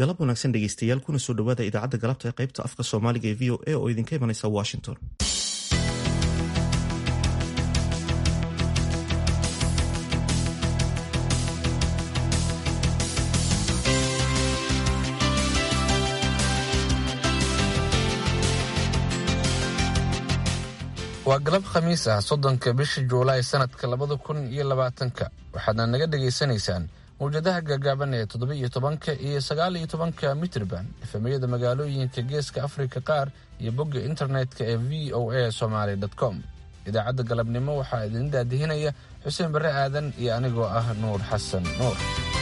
galab wanaagsan dhegeystayaal kuna soo dhowaada idaacadda galabta ee qaybta afka soomaaliga ee v o a oo idinka imanaysa washington waa galab khamiis ah soddonka bisha juulaay sanadka labada kun iyo labaatanka waxaadna naga dhagaysanaysaan mawjadaha gaagaaban ee toddoba iyo tobanka iyo sagaal iyo tobanka mitrban efemiyada magaalooyinka geeska afrika qaar iyo bogga internetka ee v o a somaly com idaacadda galabnimo waxaa idin daadihinaya xuseen barre aadan iyo anigoo ah nuur xasan nuur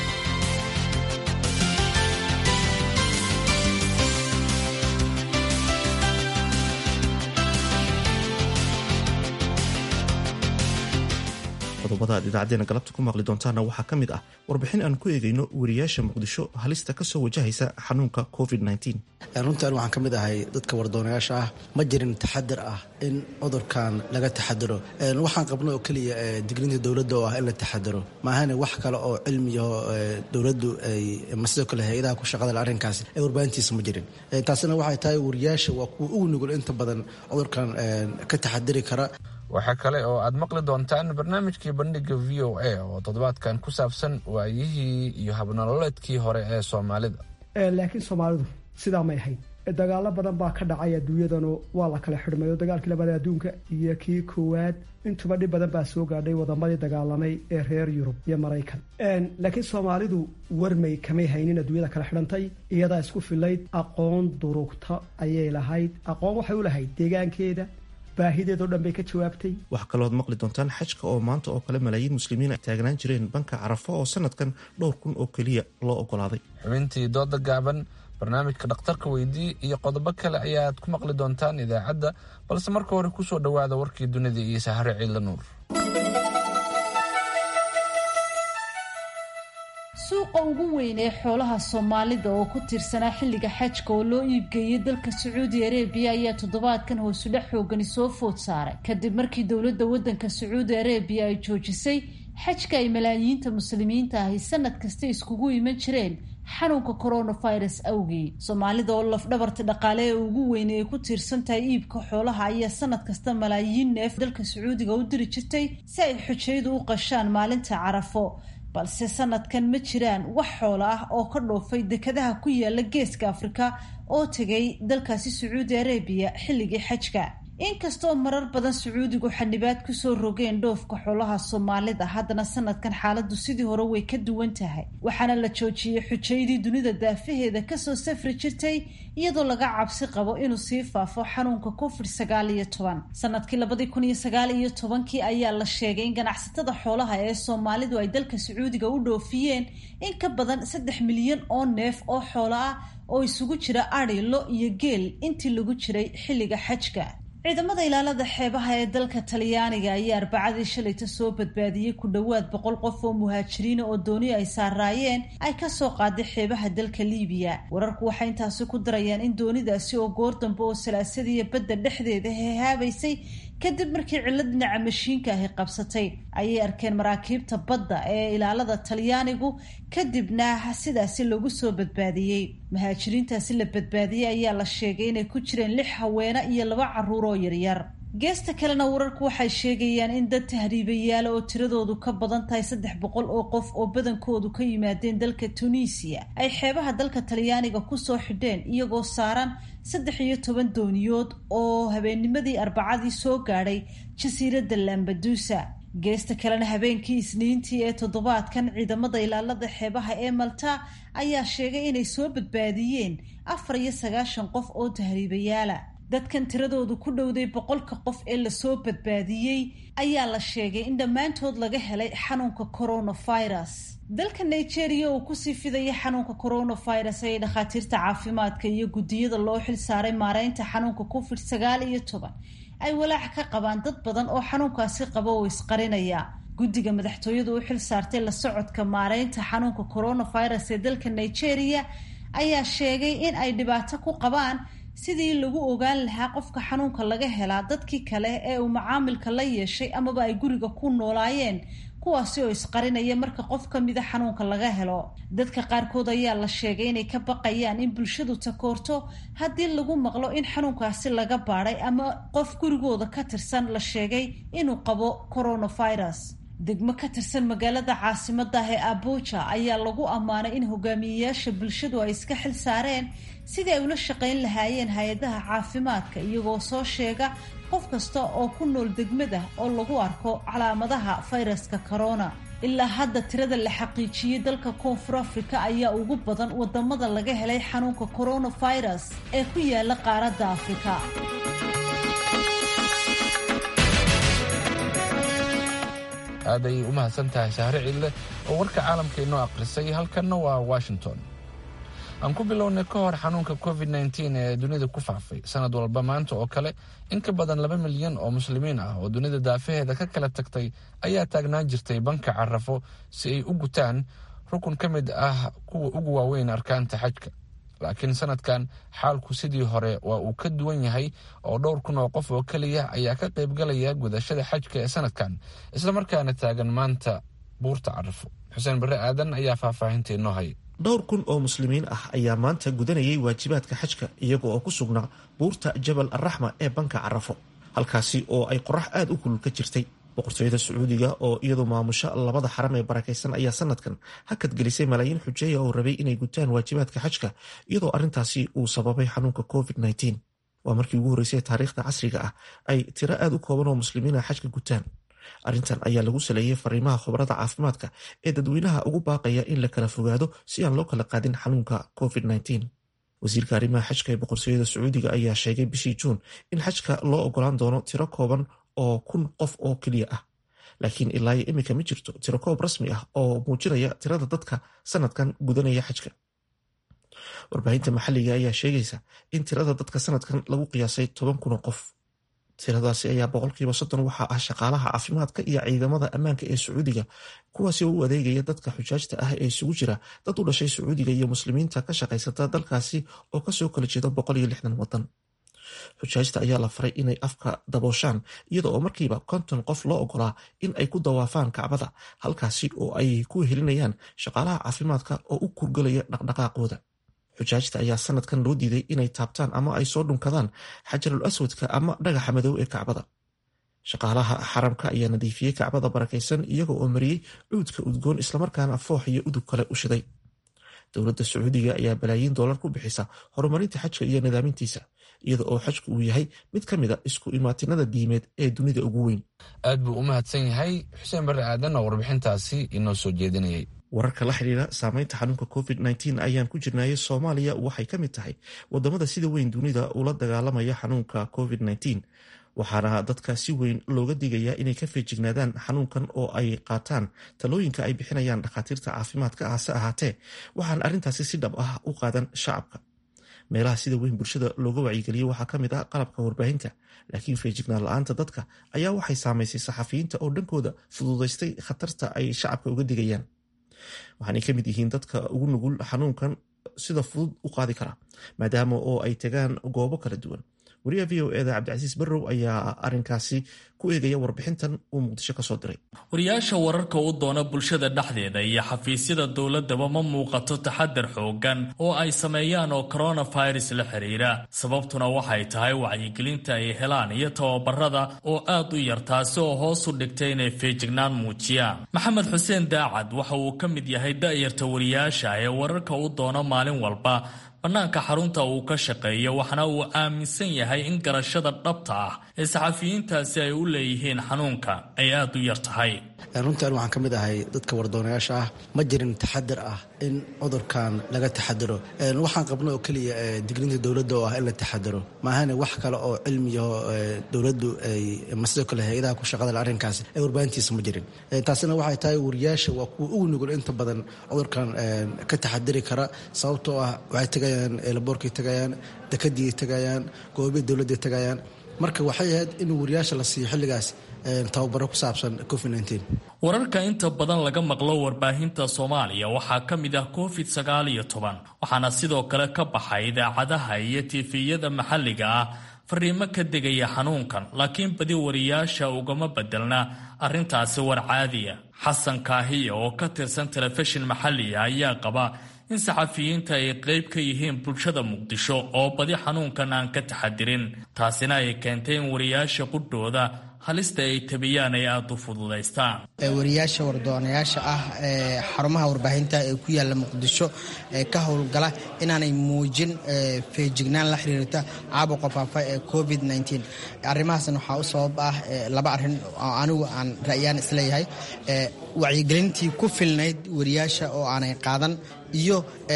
qodobada aad idaacadeena galabta ku maqli doontaana waxaa ka mid ah warbixin aan ku eegayno wariyaasha muqdisho halista kasoo wajahaysa xanuunka covid runtan waxaan ka mid ahay dadka wardoonayaasha ah ma jirin taxadar ah in cudurkan laga taxadaro waxaan qabno oo keliya digrinta dowladda oo ah in la taxadaro maahane wax kale oo cilmiyaho dowladdu ay ma sidoo kale hay-adaha ku shaqada arrinkaasi ee warbaahintiisa ma jirin taasina waxay tahay wariyaasha waa kuwa ugu nugul inta badan cudurkan ka taxadari kara waxaa kale oo aad maqli doontaan barnaamijkii bandhiga v o a oo toddobaadkan ku saabsan waayihii iyo habnololeedkii hore ee soomaalida laakiin soomaalidu sidaa may ahayn dagaalo badan baa ka dhacay adduunyadanu waa la kala xidhmay oo dagaalkii labaad adduunka iyo kii koowaad intuba dhib badan baa soo gaadhay wadamadii dagaalamay ee reer yurub iyo maraykan laakiin soomaalidu warmay kamay haynin adduunyada kala xidhantay iyadaa isku filayd aqoon durugta ayay lahayd aqoon waxay u lahayd deegaankeeda baahideedoo dhan bay ka jawaabtay waxaa kalooad maqli doontaan xajka oo maanta oo kale malaayiin muslimiin ay taagnaan jireen banka carafo oo sanadkan dhowr kun oo keliya loo ogolaaday xubintii dooda gaaban barnaamijka dhakhtarka weydii iyo qodobo kale ayaad ku maqli doontaan idaacadda balse marka hore kusoo dhowaada warkii dunida iyo sahare ciidla nuur suuqa ugu weyn ee xoolaha soomaalida oo ku tiirsanaa xilliga xajka oo loo iibgeeyay dalka sacuudi areebiya ayaa toddobaadkan hoosudhex xoogani soo food saaray kadib markii dowladda waddanka sacuudi areebiya ay joojisay xajka ay malaayiinta muslimiinta ahi sanad kasta iskugu iman jireen xanuunka coronavirus awgii soomaalida oo lafdhabarta dhaqaale ee ugu weyn ay ku tiirsan tahay iibka xoolaha ayaa sanad kasta malaayiin neef dalka sacuudiga u diri jirtay si ay xujayadu u qashaan maalinta carafo balse sanadkan ma jiraan wax xoolo ah oo ka dhoofay dekadaha ku yaala geeska afrika oo tegay dalkaasi sacuudi arabiya xilligii xajka inkastoo marar badan sacuudigu xanibaad kusoo rogeen dhoofka xoolaha soomaalida haddana sanadkan xaaladdu sidii hore way ka duwan tahay waxaana la joojiyey xujaydii dunida daafaheeda kasoo safri jirtay iyadoo laga cabsi qabo inuu sii faafo xanuunka covid sagaal iyo toban sanadkii labadii kun iyo sagaal iyo tobankii ayaa la sheegay in ganacsatada xoolaha ee soomaalidu ay dalka sacuudiga u dhoofiyeen in ka badan saddex milyan oo neef oo xoolo ah oo isugu jira adhi lo iyo geel intii lagu jiray xilliga xajka ciidamada ilaalada xeebaha ee dalka talyaaniga ayaa arbacadii shalayta soo badbaadiyey ku dhowaad boqol qof oo muhaajiriina oo dooni ay saaraayeen ay kasoo qaaday xeebaha dalka liibiya wararku waxay intaasi ku darayaan in doonidaasi oo goor dambe oo salaasadiiyo badda dhexdeeda hehaabaysay kadib markii cillo dhinaca mashiinka ahi qabsatay ayay arkeen maraakiibta badda ee ilaalada talyaanigu kadibna sidaasi lagu soo badbaadiyey muhaajiriintaasi la badbaadiyey ayaa la sheegay inay ku jireen lix haweene iyo laba caruur oo yaryar geesta kalena wararku waxay sheegayaan in dad tahriibayaala oo tiradoodu ka badan tahay saddex boqol oo qof oo badankoodu ka yimaadeen dalka tunisiya ay xeebaha dalka talyaaniga kusoo xidheen iyagoo saaran saddex iyo toban dooniyood oo habeennimadii arbacadii soo gaadhay jasiiradda lambadusa geesta kalena habeenkii isniintii ee toddobaadkan ciidamada ilaalada xeebaha ee malta ayaa sheegay inay soo badbaadiyeen afar iyo sagaashan qof oo tahriibayaala dadkan tiradoodu ku dhowday boqolka qof ee lasoo badbaadiyey ayaa la sheegay in dhammaantood laga helay xanuunka coronavirus dalka nigeria oo kusii fidaya xanuunka coronavirus ayay dhakhaatiirta caafimaadka iyo guddiyada loo xil saaray maareynta xanuunka covid sagaal iyo toban ay walaac ka qabaan dad badan oo xanuunkaasi qaba oo isqarinaya guddiga madaxtooyadu u xil saartay la socodka maareynta xanuunka coronavirus ee dalka nigeria ayaa sheegay in ay dhibaato ku qabaan sidii lagu ogaan lahaa qofka xanuunka laga helaa dadkii kale ee uu macaamilka la yeeshay amaba ay guriga ku noolaayeen kuwaasi oo isqarinaya marka qof ka mida xanuunka laga helo dadka qaarkood ayaa la sheegay inay ka baqayaan in bulshadu takoorto haddii lagu maqlo in xanuunkaasi laga baadhay ama qof gurigooda ka tirsan la sheegay inuu qabo coronavirus degmo ka tirsan magaalada caasimadda ah ee abuja ayaa lagu ammaanay in hogaamiyeyaasha bulshadu ay iska xil saareen sidii ay ula shaqayn lahaayeen hay-adaha caafimaadka iyagoo soo sheega qof kasta oo ku nool degmada oo lagu arko calaamadaha fayraska corona ilaa hadda tirada la xaqiijiyey dalka koonfur africa ayaa ugu badan wadamada laga helay xanuunka coronavirus ee ku yaala qaaradda afrika aad ayay u mahadsan tahay sahre ciidle oo warka caalamka inoo akhrisay halkanna waa washington aan ku bilownay ka hor xanuunka covid nteen ee dunida ku faafay sanad walba maanta oo kale in ka badan laba milyan oo muslimiin ah oo dunida daafaheeda ka kala tagtay ayaa taagnaan jirtay banka carafo si ay u gutaan rukun ka mid ah kuwa ugu waaweyn arkaanta xajka laakiin sanadkan xaalku sidii hore waa uu ka duwan yahay oo dhowr kun oo qof oo keliya ayaa ka qaybgalaya gudashada xajka ee sanadkan islamarkaana taagan maanta buurta carafo xuseen barre aadan ayaa faahfaahinta inoo hay dhowr kun oo muslimiin ah ayaa maanta gudanayay waajibaadka xajka iyaga oo ku sugnaa buurta jabal arraxma ee banka carafo halkaasi oo ay qorax aada u kulul ka jirtay boqortooyada sacuudiga oo iyadu maamusha labada xaram ee barakaysan ayaa sanadkan hakad gelisay malaayiin xujeeya oo rabay inay gutaan waajibaadka xajka iyadoo arrintaasi uu sababay xanuunka covid nteen waa markii ugu horreysay taariikhda casriga ah ay tiro aada u kooban oo muslimiina xajka gutaan arrintan ayaa lagu saleeyey fariimaha khubarada caafimaadka ee dadweynaha ugu baaqaya in la kala fogaado si aan loo kala qaadin xanuunka covid nteen wasiirka arrimaha xajka ee boqortooyada sacuudiga ayaa sheegay bishii juun in xajka loo ogolaan doono tiro kooban oo kun qof oo keliya ah laakiin ilaayo iminka ma jirto tiro koob rasmi ah oo muujinaya tirada dadka sanadkan gudanaya xajka warbaahinta maxalliga ayaa sheegaysa in tirada dadka sanadkan lagu qiyaasay toban kun oo qof tiradaasi ayaa boqolkiiba soddon waxaa ah shaqaalaha caafimaadka iyo ciidamada ammaanka ee sacuudiga kuwaasi oo u adeegaya dadka xujaajta ah ee isugu jira dad u dhashay sacuudiga iyo muslimiinta ka shaqaysata dalkaasi oo kasoo kala jeeda boqol iyo lixdan wadan xujaajta ayaa la faray inay afka dabooshaan iyada oo markiiba konton qof loo ogolaa in ay ku dawaafaan kacbada halkaasi oo ay ku helinayaan shaqaalaha caafimaadka oo u kurgalaya dhaqdhaqaaqooda xujaajta ayaa sanadkan loo diiday inay taabtaan ama ay soo dhunkadaan xajarul aswadka ama dhagaxa madow ee kacbada shaqaalaha xaramka ayaa nadiifiyey kacbada barakaysan iyaga oo mariyey cuudka udgoon islamarkaana foox iyo udug kale u shiday dowladda sacuudiga ayaa balaayiin doolar ku bixisa horumarinta xajka iyo nidaamintiisa iyada oo xajku uu yahay mid ka mid a isku imaatinada diimeed ee dunida ugu weyn aad buu u mahadsan yahay xuseen barre aadan oo warbixintaasi inoo soo jeedinayay wararka la xidhiira saameynta xanuunka covid nteen ayaan ku jirnaaye soomaaliya waxay ka mid tahay wadamada sida weyn dunida ula dagaalamaya xanuunka covid nteen waxaana dadka si weyn looga digayaa inay ka feejignaadaan xanuunkan oo ay qaataan talooyinka ay bixinayaan dhakhaatiirta caafimaadka hase ahaatee waxaan arrintaasi si dhab ah u qaadan shacabka meelaha sida weyn bulshada looga wacyigeliyey waxaa ka mid ah qalabka warbaahinta laakiin feejignaan la-aanta dadka ayaa waxay saamaysay saxafiyiinta oo dhankooda fududaystay khatarta ay shacabka uga digayaan waxaanay ka mid yihiin dadka ugu nugul xanuunkan sida fudud u qaadi kara maadaama oo ay tagaan goobo kala duwan wariyaha v o eda cabdicasiis barrow ayaa arinkaasi ku eegaya warbixintan uu muqdisho kasoo diray wariyaasha wararka u doona bulshada dhexdeeda iyo xafiisyada dowladaba ma muuqato taxadar xoogan oo ay sameeyaan oo coronavirus la xiriira sababtuna waxay tahay wacyigelinta ay helaan iyo tababarada oo aad u yar taasi oo hoos u dhigtay inay feejignaan muujiyaan maxamed xuseen daacad waxa uu ka mid yahay da'yarta wariyaasha ee wararka u doona maalin walba bannaanka xarunta uu ka shaqeeyo waxaana uu aaminsan yahay in garashada dhabta ah ee saxafiyiintaasi ay u leeyihiin xanuunka ay aad u yar tahay runtan waxaan ka mid ahay dadka wardoonayaasha ah ma jirin taxadar ah in cudurkan laga taxadaro waxaan qabno oo keliya digniinta dowladda oo ah in la taxadaro maahane wax kale oo cilmiyaho dowladdu ay masidoo kale hay-adaha ku shaqada arrinkaas ee warbaahintiisa ma jirin taasina waxay tahay wariyaasha waa kuwa ugu nugul inta badan cudurkan ka taxadari kara sababtoo ah waxay tegayaan laboorkay tegayaan dekadii tegayaan goobii dowladday tegayaan marka waxay ahayd in wariyaasha la siiyo xilligaas tababaro ku saabsan covid wararka inta badan laga maqlo warbaahinta soomaaliya waxaa ka mid ah covid sagaal iyo toban waxaana sidoo kale ka baxay idaacadaha iyo tifiyada maxalliga ah fariimo ka degaya xanuunkan laakiin badi wariyaasha ugama bedelna arrintaasi war caadiya xasan kaahiya oo ka tirsan telefishin maxaliya ayaa qaba in saxafiyiinta ay qayb ka yihiin bulshada muqdisho oo badi xanuunkan aan ka taxadirin taasina ay keentay in wariyaasha qudhooda halista ay tabiyaan ay aada u fududaystaan wariyaasha wardoonayaasha ah ee xarumaha warbaahinta ee ku yaala muqdisho ee ka howlgala inaanay muujin feejignaan la xiriirta caabuqa faafa ee covid arrimahaasna waxaa u sabab ah laba arrin oo anigu aan ra'yaan isleeyahay wacyigelintii ku filnayd wariyaasha oo aanay qaadan iyo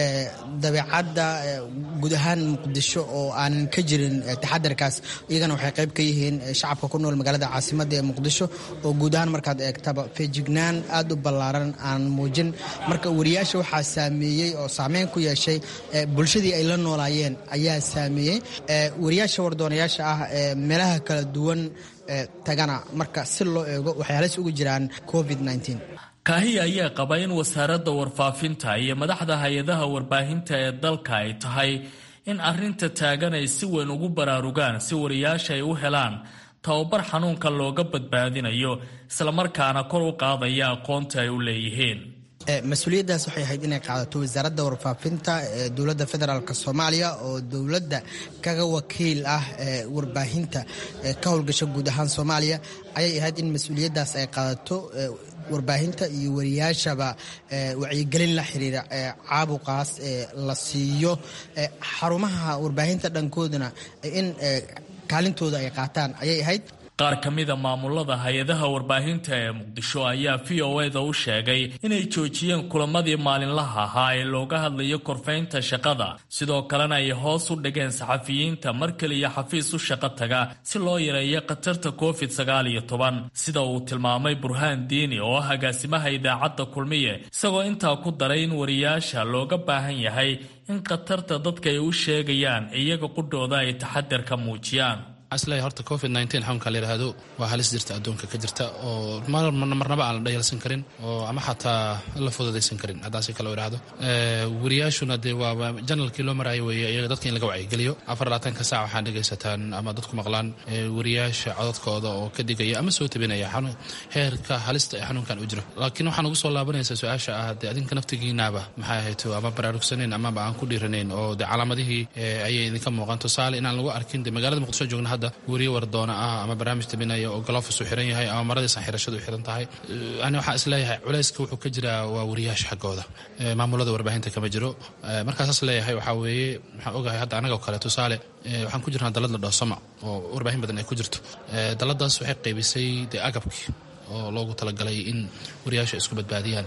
dabeecadda guud ahaan muqdisho oo aanan ka jirin taxadarkaas iyagana waxay qayb ka yihiin shacabka ku nool magaalada caasimadda ee muqdisho oo guud ahaan markaad eegtaba feejignaan aad u ballaaran aan muujin marka wariyaasha waxaa saameeyey oo saameyn ku yeeshay bulshadii ay la noolaayeen ayaa saameeyey wariyaasha wardoonayaasha ah ee meelaha kala duwan tagana marka si loo eego waxay halis ugu jiraan covid kaahiya ayaa qaba in wasaaradda warfaafinta iyo madaxda hay-adaha warbaahinta ee dalka ay tahay in arrinta taagan ay si weyn ugu baraarugaan si wariyaasha ay u helaan tababar xanuunka looga badbaadinayo islamarkaana kor u qaadaya aqoonta ay u leeyihiin mas-uuliyaddaas waxay ahayd inay qaadato wasaaradda warfaafinta ee dowladda federaalk soomaaliya oo dowladda kaga wakiil ah ee warbaahinta ka howlgasha guud ahaan soomaaliya ayay ahayd in mas-uuliyaddaas ay qaadato warbaahinta iyo wariyaashaba wacyigelin la xiriira caabuqaas la siiyo xarumaha warbaahinta dhankooduna in kaalintooda ay qaataan ayay ahayd qaar ka mida maamulada hay-adaha warbaahinta ee muqdisho ayaa v o eda u sheegay inay joojiyeen kulamadii maalinlaha ahaa ee looga hadlayo korfaynta shaqada sidoo kalena ay hoos u dhigeen saxafiyiinta mar keliya xafiis u shaqo taga si loo yareeyo khatarta covid sagaal iyo toban sida uu tilmaamay burhaan diini oo ah agaasimaha idaacadda kulmiye isagoo intaa ku daray in wariyaasha looga baahan yahay in khatarta dadka ay u sheegayaan iyaga qudhooda ay taxadar ka muujiyaan isleeya horta covid xanuunka la yidhaahdo waa halis jirta adduunka ka jirta oo marnaba aan la dhayalsan karin oo ama xataa la fududaysan karin haddaan si kale u idhaahdo wariyaashuna dee waa janalkii loo maraayo weeye iyaga dadka in laga wacyigeliyo afar labaatanka saac waxaan dhegaysataan ama dadku maqlaan wariyaasha codadkooda oo ka digaya ama soo tabinaya heerka halista ee xanuunkan u jiro laakiin waxaan ugu soo laabanaysaa su-aasha ah dee adinka naftigiinaaba maxay ahayto ama baraarugsanayn amaba aan ku dhiiranayn oo dee calaamadihii ayay idinka muuqan tusaale inaan lagu arkin dee magaalada muqdisho joogna hadda weriye wardoona ah ama barnaamij tabinaya oo galofis u xiran yahay ama maradiisan xirashadu u xiran tahay ani waxaan isleeyahay culayska wuxuu ka jiraa waa wariyaasha xaggooda maamulada warbaahinta kama jiro markaasaas leeyahay waxaa weeye waxaan ogahay hadda anagoo kale tusaale waxaan ku jirnaa dalad la dhoosama oo warbaahin badan ay ku jirto daladaas waxay qaybisay dee agabkii oo loogu talagalay in wariyaasha isku badbaadiyaan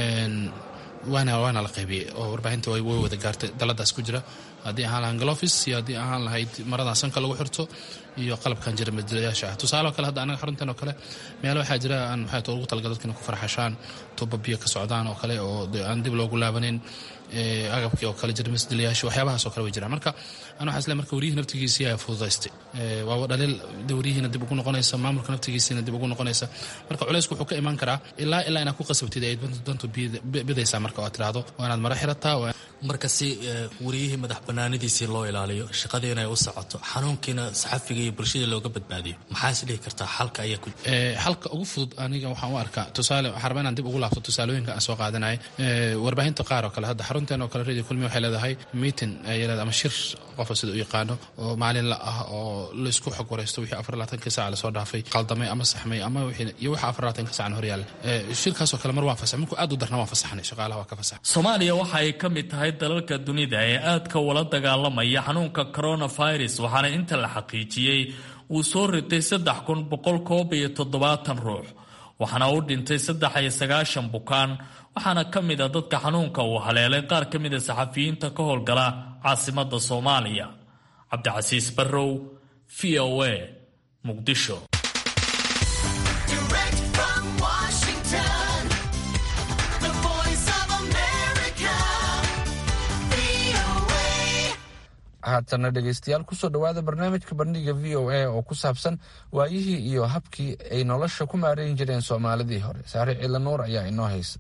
waana waana la qaybiyey oo warbaahinta way wada gaartay daladaas ku jira haddii ahaan lahaan galofis iyo haddii ahaan lahayd maradan sanka lagu xirto iyo qalabkan jira madalayaasha ah tusaale oo kale hadda anaga xaruntan oo kale meelo waxaa jira aan maxay ugu talagal dadka inay ku farxashaan tuba biyo ka socdaan oo kale oo aan dib loogu laabanin agabkii oo kale jira masdalayaasha waxyaabahaas oo kale way jiraan marka ana waxaa isle marka wariyihii naftigiisii ayaa fududaystay waaba dhaliil wariyihiina dib ugu noqonaysa maamulka naftigiisiina dib ugu noqonaysa marka culaysku wuxuu ka imaan karaa ilaa ilaa inaad ku qasabtid ay dantu bidaysaa marka oo tiraahdo waa inaad mara xirataa marka si wariyihii madax banaanidiisii loo ilaaliyo shaqadii inay u socoto xanuunkiina saxafiga iyo bulshada looga badbaadiyo maxaa is dhihi kartaa xalka ayaa ku xalka ugu fudud aniga waxaan u arkaa tusaale waxaan rabaa inaan dib ugu laabto tusaalooyinka aan soo qaadanaya warbaahinta qaar oo kale hadda xarunteen oo kale radio kulmi waxay leedahay meeting ay leedahay ama shir qofa sida u yaqaano oo maalinla ah oo laisku xog waraysto wixii afar labaatanka saac lasoo dhaafay qaldamay ama saxmay ama iyo waxa afar labaatanka saacan hor yaalla shirkaasoo kale mar waan fasax markuu aad u darna waan fasaxnay shaqaalaha waa ka fasax soomaaliya waxa ay ka mid tahay dalalka dunida ee aadka wala dagaalamaya xanuunka coronavirus waxaana inta la xaqiijiyey uu soo ritay saddex kun boqol koob iyo toddobaatan ruux waxaana u dhintay saddex iyo sagaashan bukaan waxaana ka mid a dadka xanuunka uu haleelay qaar ka mid a saxafiyiinta ka howlgala caasimadda soomaaliya cabdicasiis barrow v o a muqdisho haatana dhegaystayaal kusoo dhowaada barnaamijka bandhiga v o a oo ku saabsan waayihii iyo habkii ay nolosha ku maareyn jireen soomaalidii hore saare ciila nuur ayaa inoo haysa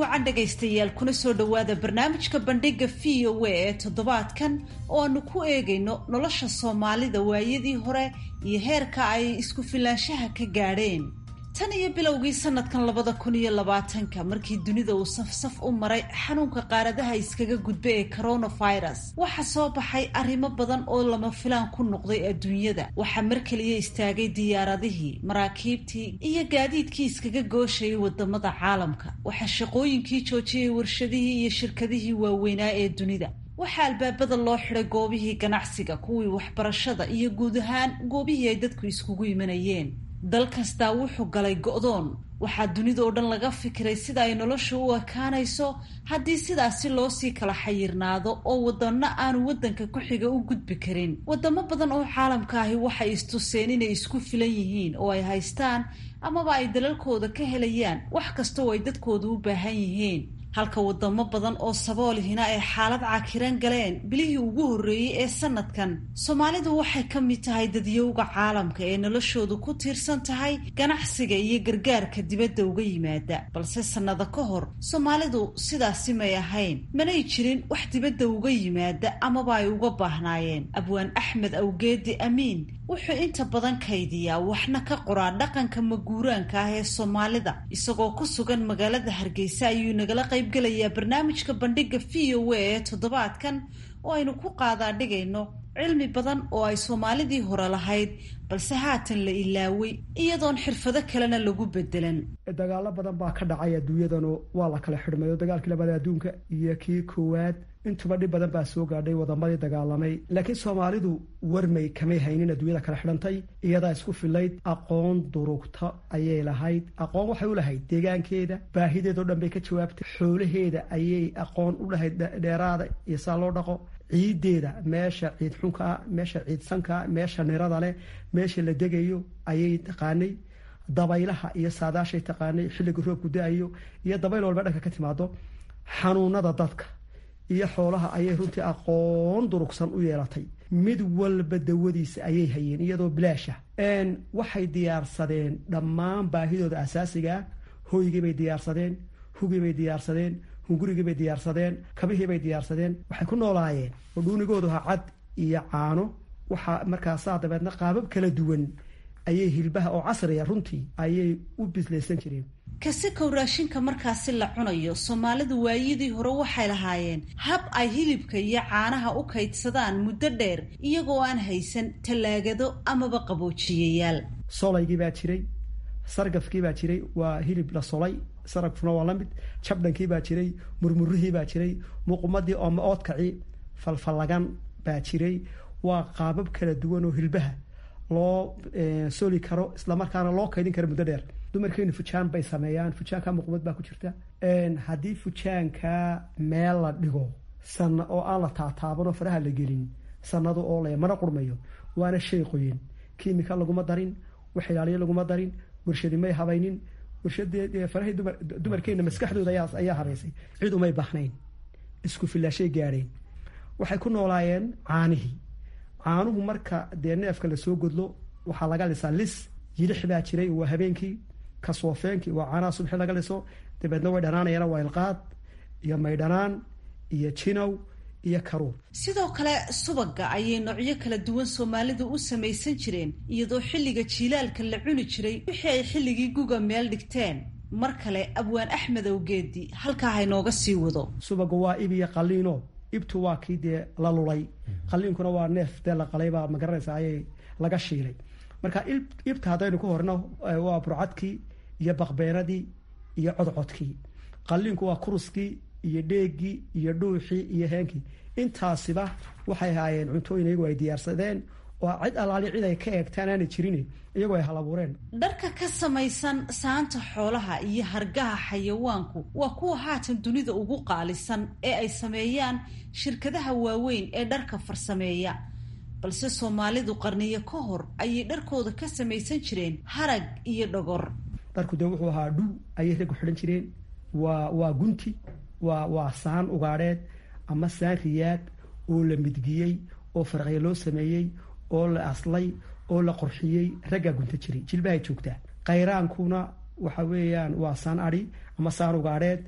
wacan dhegaystayaal kuna soo dhowaada barnaamijka bandhiga v o a ee toddobaadkan oo aanu ku eegayno nolosha soomaalida waayadii hore iyo heerka ay isku filaanshaha ka gaadheen tan iyo bilowgii sanadkan labada kun iyo labaatanka markii dunida uu safsaf u maray xanuunka qaaradaha iskaga gudba ee coronavirus waxaa soo baxay arrimo badan oo lama filaan ku noqday adduunyada waxaa mar keliya istaagay diyaaradihii maraakiibtii iyo gaadiidkii iskaga gooshayay wadamada caalamka waxaa shaqooyinkii joojiyay warshadihii iyo shirkadihii waaweynaa ee dunida waxaa albaabada loo xiday goobihii ganacsiga kuwii waxbarashada iyo guud ahaan goobihii ay dadku iskugu imanayeen dal kastaa wuxuu galay go'doon waxaa dunida oo dhan laga fikiray sida ay noloshu u ekaanayso haddii sidaasi loo sii kala xayirnaado oo wadano aanu waddanka ku xiga u gudbi karin wadamo badan oo caalamka ahi waxay istuseen inay isku filan yihiin oo ay haystaan amaba ay dalalkooda ka helayaan wax kasta oo ay dadkooda u baahan yihiin halka wadamo badan oo saboolihina ay xaalad cakiran galeen bilihii ugu horreeyey ee sanadkan soomaalidu waxay ka mid tahay dadyowga caalamka ee noloshoodu ku tiirsan tahay ganacsiga iyo gargaarka dibadda uga yimaada balse sannado ka hor soomaalidu sidaasi may ahayn manay jirin wax dibadda uga yimaada amaba ay uga baahnaayeen abwaan axmed awgeedi amiin wuxuu inta badan kaydiyaa waxna ka qoraa dhaqanka maguuraanka ah ee soomaalida isagoo ku sugan magaalada hargeysa ayuu nagala qaybgelayaa barnaamijka bandhiga v o a ee toddobaadkan oo aynu ku qaadaa dhigayno cilmi badan oo ay soomaalidii hore lahayd balse haatan la ilaaway iyadoon xirfado kalena lagu bedelan dagaalo badan baa ka dhacay adduunyadanu waa la kala xidhmayo dagaalkii labada adduunka iyo kii koowaad intuba dhib badan baa soo gaadhay wadamadii dagaalamay laakiin soomaalidu warmay kamay haynin adduunyada kala xidhantay iyadaa isku filayd aqoon durugta ayay lahayd aqoon waxay u lahayd deegaankeeda baahideedao dhan bay ka jawaabtay xoolaheeda ayay aqoon u lahayd dheeraada iyo saa loo dhaqo ciideeda meesha ciid xunkaa meesha ciid sankaa meesha nirada leh meesha la degayo ayay taqaanay dabaylaha iyo saadaashay taqaanay xilliga roobku da-ayo iyo dabayl walba dhanka ka timaado xanuunada dadka iyo xoolaha ayay runtii aqoon durugsan u yeelatay mid walba dawadiisa ayay hayeen iyadoo bilaasha waxay diyaarsadeen dhammaan baahidooda asaasigaa hoygiibay diyaarsadeen hugiibay diyaarsadeen hungurigiibay diyaarsadeen kabihiibay diyaarsadeen waxay ku noolaayeen oo dhuunigoodu ha cad iyo caano waxaa markaasaa dabeedna qaabab kala duwan ayay hilbaha oo casriya runtii ayay u bislaysan jireen kasikow raashinka markaasi la cunayo soomaalidu waayadii hore waxay lahaayeen hab ay hilibka iyo caanaha u kaydsadaan muddo dheer iyagoo aan haysan tallaagado amaba qaboojiyayaal solaygii baa jiray sargafkii baa jiray waa hilib la solay saragfuna waa la mid jabdhankii baa jiray murmurihii baa jiray muuqumadii ooma oodkaci falfallagan baa jiray waa qaabab kala duwan oo hilbaha loo soli karo islamarkaana loo kaydin karo muddo dheer dumarkeenu fujaan bay sameeyaan fujaanka muuqumad baa ku jirta haddii fujaanka meel la dhigo sana oo aan la taataaban oo faraha la gelin sanado oo le mana qurmayo waana shay qoyin kimika laguma darin wax ilaaliyo laguma darin warshadi may habaynin warshadee farahii dumarkeena maskaxdooda ayaa habaysay cid umay bahnayn isku filaashay gaadheen waxay ku noolaayeen caanihii caanuhu marka dee neefka lasoo godlo waxaa laga lisaa lis yilix baa jiray waa habeenkii kasoofeenkii waa caanaha subxi laga liso dabeedna way dhanaanayaan waa ilqaad iyo maydhanaan iyo jinow iyo karuur sidoo kale subaga ayay noocyo kala duwan soomaalidu u samaysan jireen iyadoo xilliga jiilaalka la cuni jiray wixii ay xilligii guga meel dhigteen mar kale abwaan axmed awgeedi halkaa haynooga sii wado subaga waa ib iyo qaliino ibtu waa kii dee la lulay qaliinkuna waa neef dee la qalaybaa magaranaysa ayay laga shiilay marka ibta haddaynu ku horno waa burcadkii iyo baqbeenadii iyo codcodkii qaliinku waa kuruskii iyo dheegii iyo dhuuxii iyo heenkii intaasiba waxay ahaayeen cuntooyin iyagu ay diyaarsadeen oo cid allaali cid ay ka eegtaan aanay jirin iyagoo ay halabuureen dharka ka samaysan saanta xoolaha iyo hargaha xayawaanku waa kuwa haatan dunida ugu qaalisan ee ay sameeyaan shirkadaha waaweyn ee dharka farsameeya balse soomaalidu qarniyo ka hor ayay dharkooda ka samaysan jireen harag iyo dhogor dharku dee wuxuu ahaa dhul ayay raggu xidhan jireen waa waa gunti waa waa saan ugaadheed ama saan riyaad oo la midgiyey oo farqya loo sameeyey oo la aslay oo la qorxiyey raggaa gunta jiray jilbahay joogtaa qayraankuna waxa weeyaan waa saan adhi ama saan ugaadheed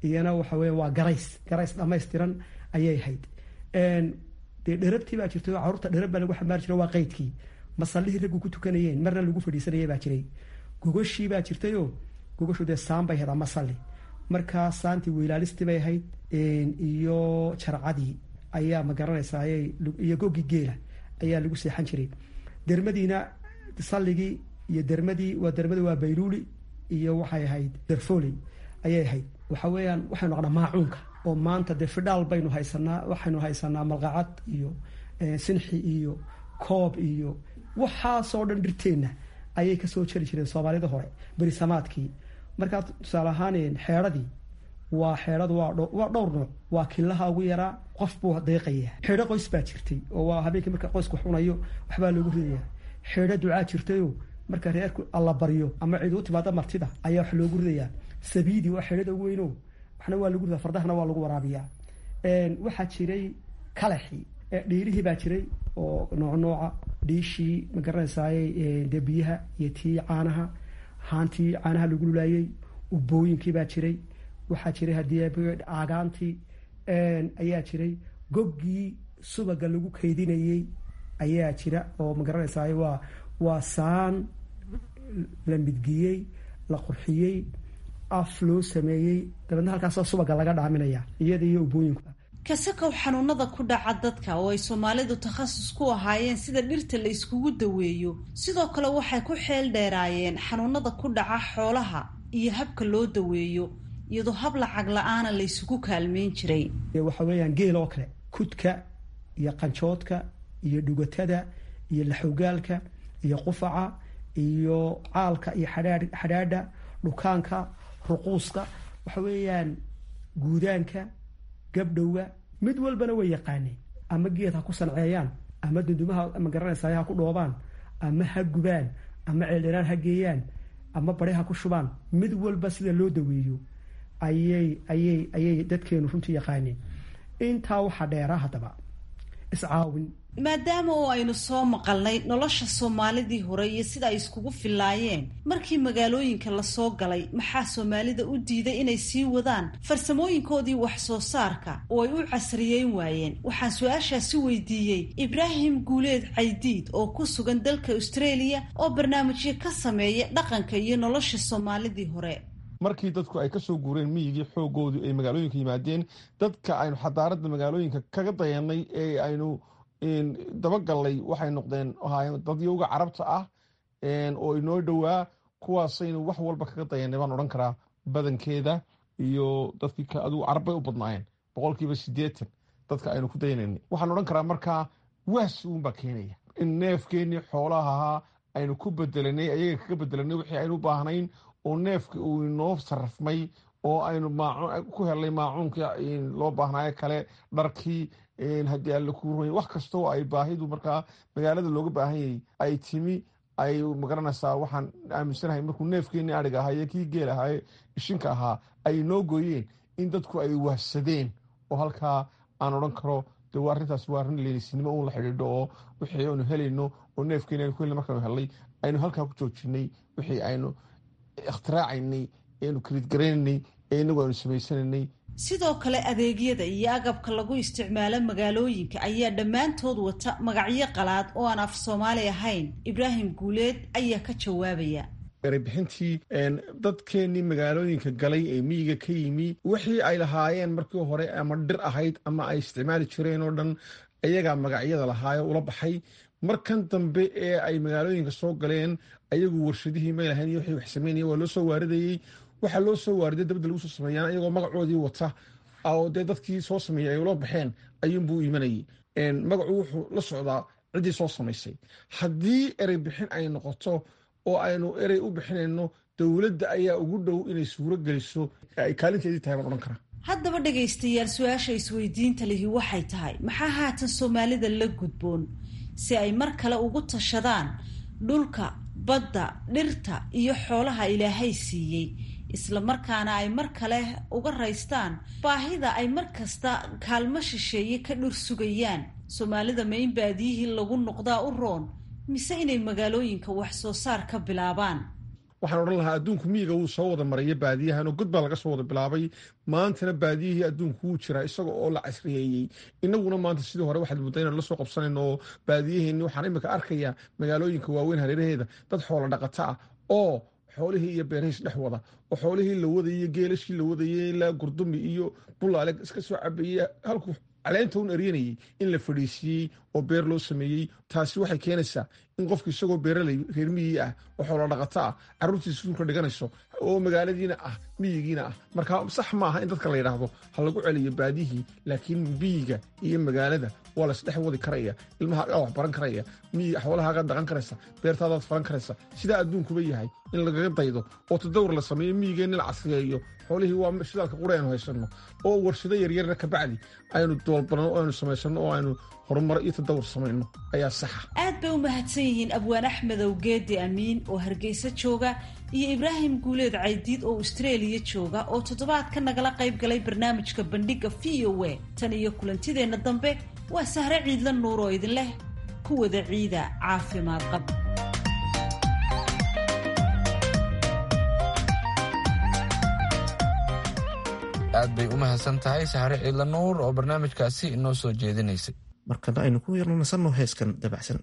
iyana waxa weya waa garays garays dhammaystiran ayay ahayd dee dherabtii baa jirtay oo carruurta dherab baa lagu xambaari jiray waa qeydkii masallihii raggu ku tukanayeen marna lagu fadhiisanayay baa jiray gogoshii baa jirtayoo gogashu dee saan bay ahayd ama salli markaa saantii weylaalistii bay ahayd iyo jarcadii ayaa ma garanaysaa iyo goggii geela ayaa lagu seexan jiray dermadiina salligii iyo dermadii waa dermadii waa bayluuli iyo waxay ahayd derfoley ayay ahayd waxa weeyaan waxaynu naqnaa maacuunka oo maanta dee fidhaal baynu haysanaa waxaynu haysanaa malqacad iyo sinxi iyo koob iyo waxaasoo dhan dhirteenna ayay kasoo jari jireen soomaalida hore berisamaadkii markaa tusaale ahaan xeedhadii waa xeedhadu waa dhowr nooc waa kilaha ugu yaraa qof buu deeqaya xeedho qoys baa jirtay oo waa habeenkii marka qoysku xunayo waxbaa loogu ridaya xeedho ducaa jirtayoo marka reerku alla baryo ama cid u timaado martida ayaa wax loogu ridayaa sabiidi waa xeedhada ugu weyno waxna waa lagu ridaa fardahana waa lagu waraabiyaa waxaa jiray kalaxii dhiirihii baa jiray oo nooc nooca dhiishii ma garanaysaay dee biyaha iyo tii caanaha haantii caanaha lagu lulaayey ubooyinkii baa jiray waxaa jiray haddii aagaantii ayaa jiray goggii subaga lagu kaydinayey ayaa jira oo ma garanaysaay waa waa saan la midgiyey la qurxiyey af loo sameeyey dabeedna halkaasoo subaga laga dhaaminaya iyada iyo ubooyinku kasakow xanuunada ku dhaca dadka oo ay soomaalidu takhasus ku ahaayeen sida dhirta la iskugu daweeyo sidoo kale waxay ku xeel dheeraayeen xanuunada ku dhaca xoolaha iyo habka loo daweeyo iyadoo hab lacag la-aana la ysugu kaalmeyn jiray waxa weeyaan geel oo kale kudka iyo qanjoodka iyo dhugatada iyo laxogaalka iyo qufaca iyo caalka iyo xadhaadha dhukaanka ruquuska waxa weeyaan guudaanka gabdhowga mid walbana way yaqaaneen ama geed ha ku sanceeyaan ama dundumaha ma garanaysaay ha ku dhoobaan ama ha gubaan ama ceeldheraan ha geeyaan ama bari ha ku shubaan mid walba sida loo daweeyo ayay ayay ayay dadkeenu runtii yaqaaneen intaa waxaa dheeraa haddaba iscaawin maadaama oo aynu soo maqalnay nolosha soomaalidii hore iyo sida ay iskugu filaayeen markii magaalooyinka lasoo galay maxaa soomaalida u diiday inay sii wadaan farsamooyinkoodii wax soo saarka oo ay u casriyeyn waayeen waxaan su-aashaasi weydiiyey ibraahim guuleed caydiid oo ku sugan dalka australia oo barnaamijyo ka sameeya dhaqanka iyo nolosha soomaalidii hore markii dadku ay kasoo guureen miyigii xoogoodu ay magaalooyinka yimaadeen dadka aynu xadaaradda magaalooyinka kaga dayanay ee aynu dabagallay waxay noqdeen ahaayeen dadyowga carabta ah oo inoo dhowaa kuwaasaynu wax walba kaga dayanay baan odhan karaa badankeeda iyo dadkii adigu carab bay u badnaayeen boqolkiiba siddeetan dadka aynu ku dayanaynay waxaan odhan karaa markaa waas uunbaa keenaya in neefkeennii xoolaha ahaa aynu ku bedelanay ayaga kaga bedelanay wixii aynu u baahnayn oo neefka uu inoo sarrafmay oo aynu ku helnay maacuunkii loo baahnaayo kale dharkii haddii alle kuu ruy wax kastoo ay baahidu markaa magaalada looga baahan yahay ay timi ay magaranaysaa waxaan aaminsanahay markuu neefkeenii adhig ahaaye kii geel ahaaye ishinka ahaa ay noo gooyeen in dadku ay wahsadeen oo halkaa aan odhan karo de waa arrintaas waa arrin leenisnimo uun la xidhiidho oo wixii aynu helayno oo neefkeeni aynu ku helna markaanu helnay aynu halkaa ku joojinay wixii aynu ikhtiraacayny aynu kaliidgaraynay ee inagu aynu samaysanaynay sidoo kale adeegyada iyo agabka lagu isticmaalo magaalooyinka ayaa dhammaantood wata magacyo qalaad oo aan af soomaali ahayn ibraahim guuleed ayaa ka jawaabaya erebixintii dadkeenii magaalooyinka galay ee miyiga ka yimi wixii ay lahaayeen markii hore ama dhir ahayd ama ay isticmaali jireen oo dhan ayagaa magacyada lahaayo ula baxay markan dambe ee ay magaalooyinka soo galeen ayagu warshadihii may lahayn iyo wixii wax sameynaya waa loo soo waaridayey waxaa loo soo waariday dabadda lagu soo sameeyaan ayagoo magacoodii wata oo dee dadkii soo sameeyey ay ula baxeen ayuunbuu imanayay magacu wuxuu la socdaa ciddii soo samaysay haddii erey bixin ay noqoto oo aynu erey u bixinayno dowladda ayaa ugu dhow inay suuro geliso ay kaalinteedii tahay baan odhan karaa haddaba dhegaystayaal su-aasha isweydiinta lihi waxay tahay maxaa haatan soomaalida la gudboon si ay mar kale ugu tashadaan dhulka badda dhirta iyo xoolaha ilaahay siiyey isla markaana ay mar kale uga raystaan baahida ay mar kasta kaalmo shisheeye ka dhur sugayaan soomaalida ma in baadiyihii lagu noqdaa u roon mise inay magaalooyinka wax soo saar ka bilaabaan waxaan odhan lahaa adduunku miyiga wuu soo wada maraya baadiyahan oo god baa laga soo wada bilaabay maantana baadiyihii adduunku wuu jiraa isaga oo la casriyeeyey inaguna maanta sidii hore waxaad mudda inaan la soo qabsanayno oo baadiyaheenni waxaan imika arkayaa magaalooyinka waaweyn hareeraheeda dad xoola dhaqata ah oo xoolihii iyo beerahiis dhex wada oo xoolihii la wadayey geelashii la wadayey ilaa gurdumi iyo bulaale iska soo cabeeye halku caleenta un eryanayey in la fadhiisiiyey oo beer loo sameeyey taasi waxay keenaysaa in qofku isagoo beeraley reer miyigii ah oo xoolo dhaqato ah carruurtiisa suulka dhiganayso oo magaaladiina ah miyigiina ah marka sax maaha in dadka la yidhaahdo ha lagu celiyo baadihii laakiin miyiga iyo magaalada waa laisdhex wadi karaya ilmahaagaa wax baran karaya miyiga xoolahaagaa dhaqan karaysa beertaadaad faran karaysa sidaa adduunkuba yahay in lagaga daydo oo tadawr la sameeyo miyigeenni la casriyeeyo xoolihii waa shidaalka qura aynu haysanno oo warshado yaryarna kabacdi aynu doolbanno oo aynu samaysano oo aynu horumar iyo tadawur samayno ayaa saxa aad bay u mahadsan yihiin abwaan axmedow geedi amiin oo hargeysa jooga iyo ibraahim guuleed caydiid oo austraeliya jooga oo toddobaadka nagala qayb galay barnaamijka bandhiga v o a tan iyo kulantideenna dambe waa sahre ciidla nuur oo idin leh ku wada ciida caafimaad qab aad bay u mahadsan tahay saxare ciidla nuur oo barnaamijkaasi inoo soo jeedinaysay markana aynu ku yarno nasanno heeskan dabacsan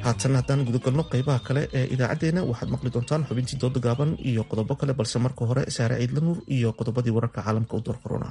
haatan haddaan gudagalno qeybaha kale ee idaacaddeenna waxaad maqli doontaan xubintii dooda gaaban iyo qodobo kale balse marka hore saare ciidla nuur iyo qodobadii wararka caalamka u door korona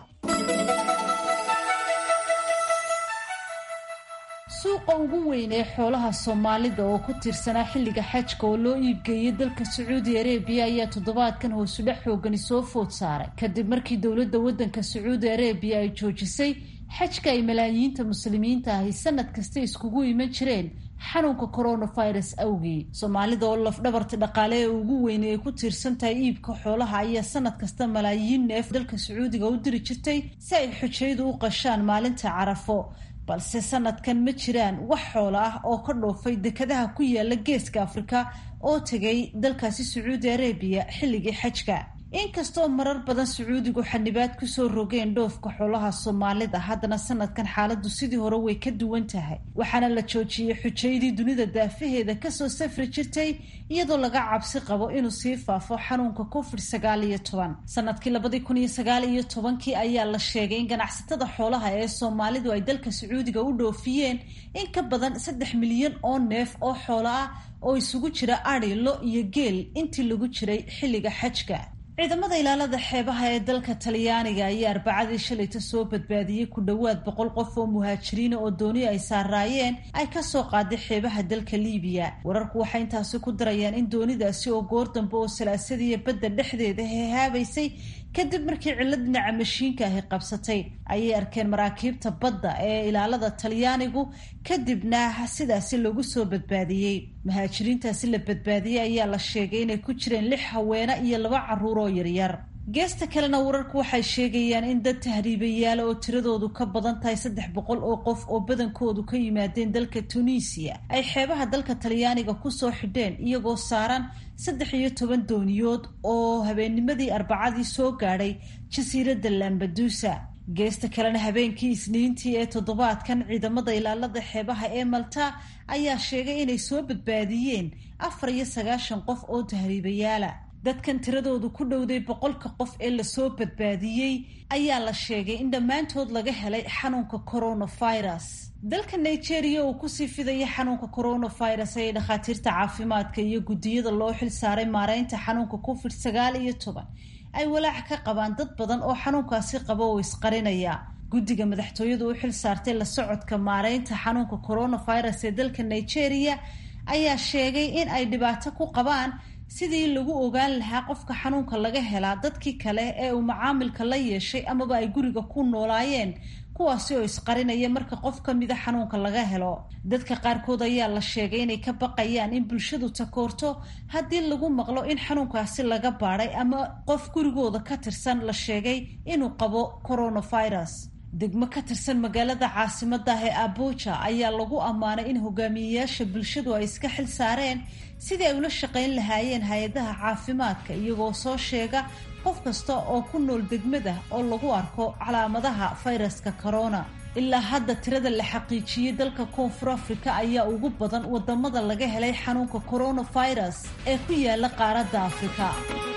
suuqa ugu weyn ee xoolaha soomaalida oo ku tirsanaa xilliga xajka oo loo iibgeeyey dalka sacuudi arebiya ayaa toddobaadkan hoosudhex xoogani soo food saaray kadib markii dowladda waddanka sacuudi arebiya ay joojisay xajka ay malaayiinta muslimiinta ahi sanad kasta iskugu iman jireen xanuunka coronavirus awgii soomaalida oo lafdhabarta dhaqaale ee ugu weyne ay ku tiirsan tahay iibka xoolaha ayaa sanad kasta malaayiin neef dalka sacuudiga u diri jirtay si ay xujaydu u qashaan maalinta carafo balse sanadkan ma jiraan wax xoolo ah oo ka dhoofay dekadaha ku yaala geeska afrika oo tegay dalkaasi sacuudi arabiya xilligii xajka inkastoo marar badan sacuudigu xanibaad kusoo rogeen dhoofka xoolaha soomaalida haddana sanadkan xaaladu sidii hore way ka duwan tahay waxaana la joojiyey xujaydii dunida daafaheeda kasoo safri jirtay iyadoo laga cabsi qabo inuu sii faafo xanuunka covid sagaal iyo toban sanadkii labadii kun iyo sagaal iyo tobankii ayaa la sheegay in ganacsatada xoolaha ee soomaalidu ay dalka sacuudiga u dhoofiyeen in ka badan saddex milyan oo neef oo xoolo ah oo isugu jira adhi lo iyo geel intii lagu jiray xilliga xajka ciidamada ilaalada xeebaha ee dalka talyaaniga ayaa arbacadii shalayta soo badbaadiyey ku dhowaad boqol qof oo muhaajiriina oo dooni ay saaraayeen ay kasoo qaaday xeebaha dalka liibiya wararku waxay intaasi ku darayaan in doonidaasi oo goor dambe oo salaasadiiyo badda dhexdeeda hehaabaysay kadib markii cillad dhinaca mashiinka ahi qabsatay ayay arkeen maraakiibta badda ee ilaalada talyaanigu kadibna sidaasi lagu soo badbaadiyey muhaajiriintaasi la badbaadiyey ayaa la sheegay inay ku jireen lix haweene iyo laba caruur oo yaryar geesta kalena wararku waxay sheegayaan in dad tahriibayaala oo tiradoodu ka badan tahay saddex boqol oo qof oo badankoodu ka yimaadeen dalka tunisiya ay xeebaha dalka talyaaniga kusoo xidheen iyagoo saaran saddex iyo toban dooniyood oo habeennimadii arbacadii soo gaadhay jasiiradda lambadusa geesta kalena habeenkii isniintii ee toddobaadkan ciidamada ilaalada xeebaha ee malta ayaa sheegay inay soo badbaadiyeen afar iyo sagaashan qof oo tahriibayaala dadkan tiradoodu ku dhowday boqolka qof ee lasoo badbaadiyey ayaa la sheegay in dhammaantood laga helay xanuunka coronavirus dalka nigeria uu kusii fidaya xanuunka coronavirus ee dhakhaatiirta caafimaadka iyo guddiyada loo xil saaray maareynta xanuunka covid sagaal iyo toban ay walaac ka qabaan dad badan oo xanuunkaasi qaba oo isqarinaya guddiga madaxtooyadu u xil saartay la socodka maareynta xanuunka coronavirus ee dalka nigeria ayaa sheegay in ay dhibaato ku qabaan sidii lagu ogaan lahaa qofka xanuunka laga helaa dadkii kale ee uu macaamilka la yeeshay amaba ay guriga ku noolaayeen kuwaasi oo isqarinaya marka qof ka mida xanuunka laga helo dadka qaarkood ayaa la sheegay inay ka baqayaan in bulshadu takoorto haddii lagu maqlo in xanuunkaasi laga baadhay ama qof gurigooda ka tirsan la sheegay inuu qabo coronavirus degmo ka tirsan magaalada caasimaddah ee abuja ayaa lagu ammaanay in hogaamiyeyaasha bulshadu ay iska xil saareen sidii ay ula shaqayn lahaayeen hay-adaha caafimaadka iyagoo soo sheega qof kasta oo ku nool degmada oo lagu arko calaamadaha fayraska corona ilaa hadda tirada la xaqiijiyey dalka koonfur afrika ayaa ugu badan wadamada laga helay xanuunka coronavirus ee ku yaala qaaradda afrika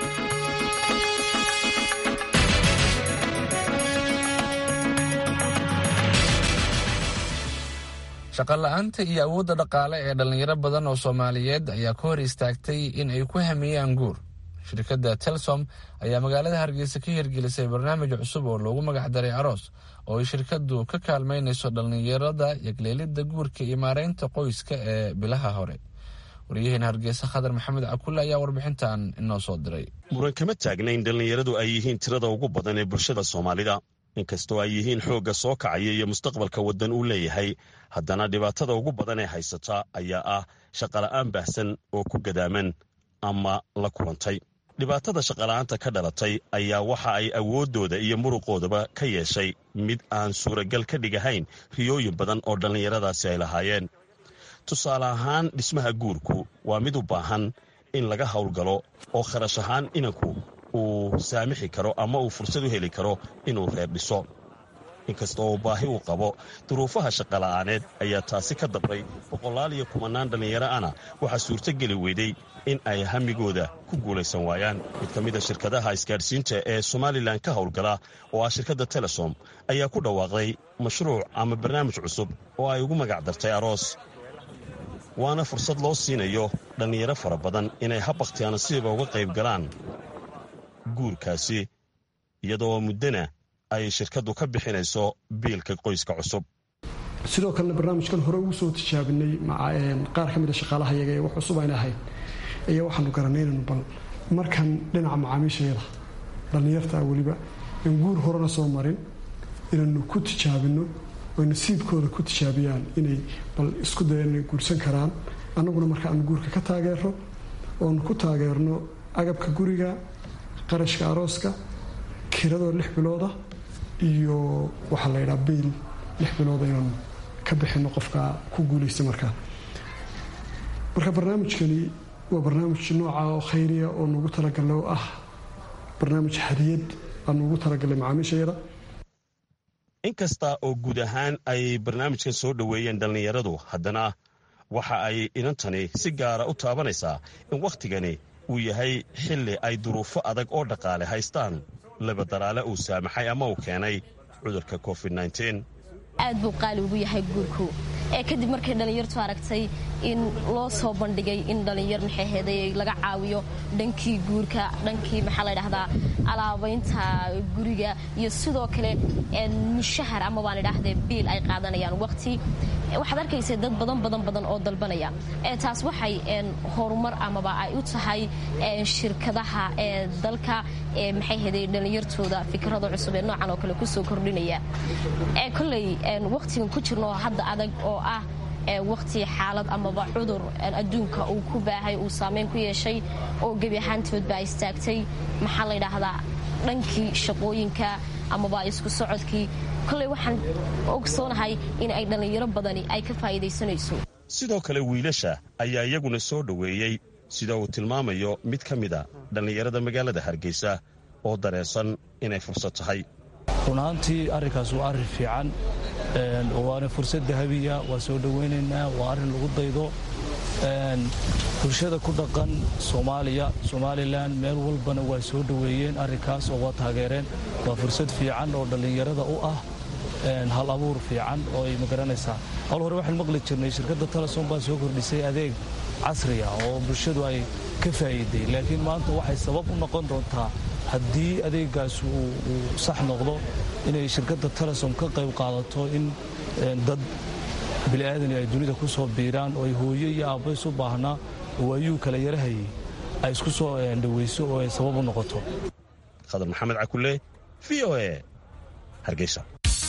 shaqola'aanta iyo awoodda dhaqaale ee dhallinyaro badan oo soomaaliyeed ayaa ka hor istaagtay in ay ku hamiyaan guur shirkadda telsom ayaa magaalada hargeysa ka hirgelisay barnaamij cusub oo loogu magacdaray aroos oo ay shirkaddu ka kaalmaynayso dhallinyarada yagleelidda guurka iyo maareynta qoyska ee bilaha hore waryaheena hargeysa khadar maxamed cakulle ayaa warbixintan inoo soo diray muran kama taagna in dhallinyaradu ay yihiin tirada ugu badan ee bulshada soomaalida inkastoo ay yihiin xoogga soo kacaya iyo mustaqbalka waddan uu leeyahay haddana dhibaatada ugu badan ee haysata ayaa ah shaqola'aan baahsan oo ku gadaaman ama la kulantay dhibaatada shaqola'aanta ka dhalatay ayaa waxa ay awooddooda iyo muruqoodaba ka yeeshay mid aan suuragal ka dhigahayn riyooyin badan oo dhallinyaradaasi ay lahaayeen tusaale ahaan dhismaha guurku waa mid u baahan in laga howlgalo oo kharash ahaan inanku uu saamixi karo ama uu fursad u heli karo inuu reer dhiso inkasta oo baahi uu qabo duruufaha shaqola'aaneed ayaa taasi ka dabray boqolaal iyo kumannaan dhallinyaro ana waxaa suurtogeli weyday in ay hamigooda ku guulaysan waayaan mid ka mida shirkadaha isgaadhsiinta ee somalilan ka howlgala oo ah shirkadda telesom ayaa ku dhawaaqday mashruuc ama barnaamij cusub oo ay ugu magac dartay aroos waana fursad loo siinayo dhallinyaro fara badan inay habbakhtiya nasiiba uga qayb galaan guurkaasi iyadoo muddana ay shirkaddu ka bixinayso biilka qoyska cusub sidoo kalena barnaamijkan hore ugu soo tijaabinay qaar ka mid a shaqaalaha yaga ee wax cusub ayna ahayd ayaa waxaanu garanaynaynu bal markan dhinaca macaamiishayada dhallinyartaa weliba in guur horena soo marin inaynu ku tijaabino oy nasiibkooda ku tijaabiyaan inay bal isku dayaan inay guursan karaan annaguna marka aanu guurka ka taageerno oonu ku taageerno agabka guriga qarashka arooska kiradoo lix bilooda iyo waxaa la ydhaha biil lix bilooda inaanu ka bixino qofka ku guulaysta markaa marka barnaamijkani waa barnaamij nooca oo khayriya oo nugu talagalay oo ah barnaamij hadiyad aanu ugu talagalay macaamiishayada inkasta oo guud ahaan ay barnaamijkan soo dhoweeyeen dhallinyaradu haddana waxa ay inantani si gaara u taabanaysaa in wakhtigani uu yahay xilli ay duruufo adag oo dhaqaale haystaan labadaraale uu saamaxay ama uu keenay cudurka covid aad buu qaali ugu yahay guurku ee kadib markay dhallinyartu aragtay in loo soo bandhigay in dhallinyar maxay heeday laga caawiyo dhankii guurka dhankii maxaa la dhahdaa alaabaynta guriga iyo sidoo kale mushahar ama baan idhaahdee biil ay qaadanayaan waqti waxaad arkaysa dad badan badan badan oo dalbanaya taas waxay horumar amaba ay u tahay shirkadaha ee dalka maxay heeday dhallinyartooda fikrada cusub ee noocan oo kale kusoo kordhinaya koley waqtigan ku jirno hadda adag oo ah waqti xaalad amaba cudur adduunka uu ku baahay uu saameyn ku yeeshay oo gebi ahaantoodbaa istaagtay maxaa la ydhaahdaa dhankii shaqooyinka amaba isku socodkii koley waxaan ogsoonahay in ay dhallinyaro badani ay ka faa'iidaysanayso sidoo kale wiilasha ayaa iyaguna soo dhoweeyey sida uu tilmaamayo mid ka mida dhallinyarada magaalada hargeysa oo dareesan inay fursad tahay runaantii arrinkaas waa arrin fiican waana fursad dahabiya waa soo dhowaynaynaa waa arrin lagu daydo bulshada ku dhaqan soomaaliya somalilan meel walbana waa soo dhoweeyeen arrinkaas oo waa taageereen waa fursad fiican oo dhallinyarada u ah hal abuur fiican oo ay magaranaysaa hal hore waxaan maqli jirnay shirkadda telesom baa soo kordhisay adeeg casriya oo bulshadu ay ka faa'iiday laakiin maanta waxay sabab u noqon doontaa haddii adeegaas uu sax noqdo inay shirkadda telesom ka qayb qaadato in dad bili'aadani ay dunida ku soo biiraan oo ay hooyo iyo aabbays u baahnaa oo ayuu kala yarahayay ay isku soo dhowayso oo ay sabab u noqoto khadar maxamed cakule v o e hargeysa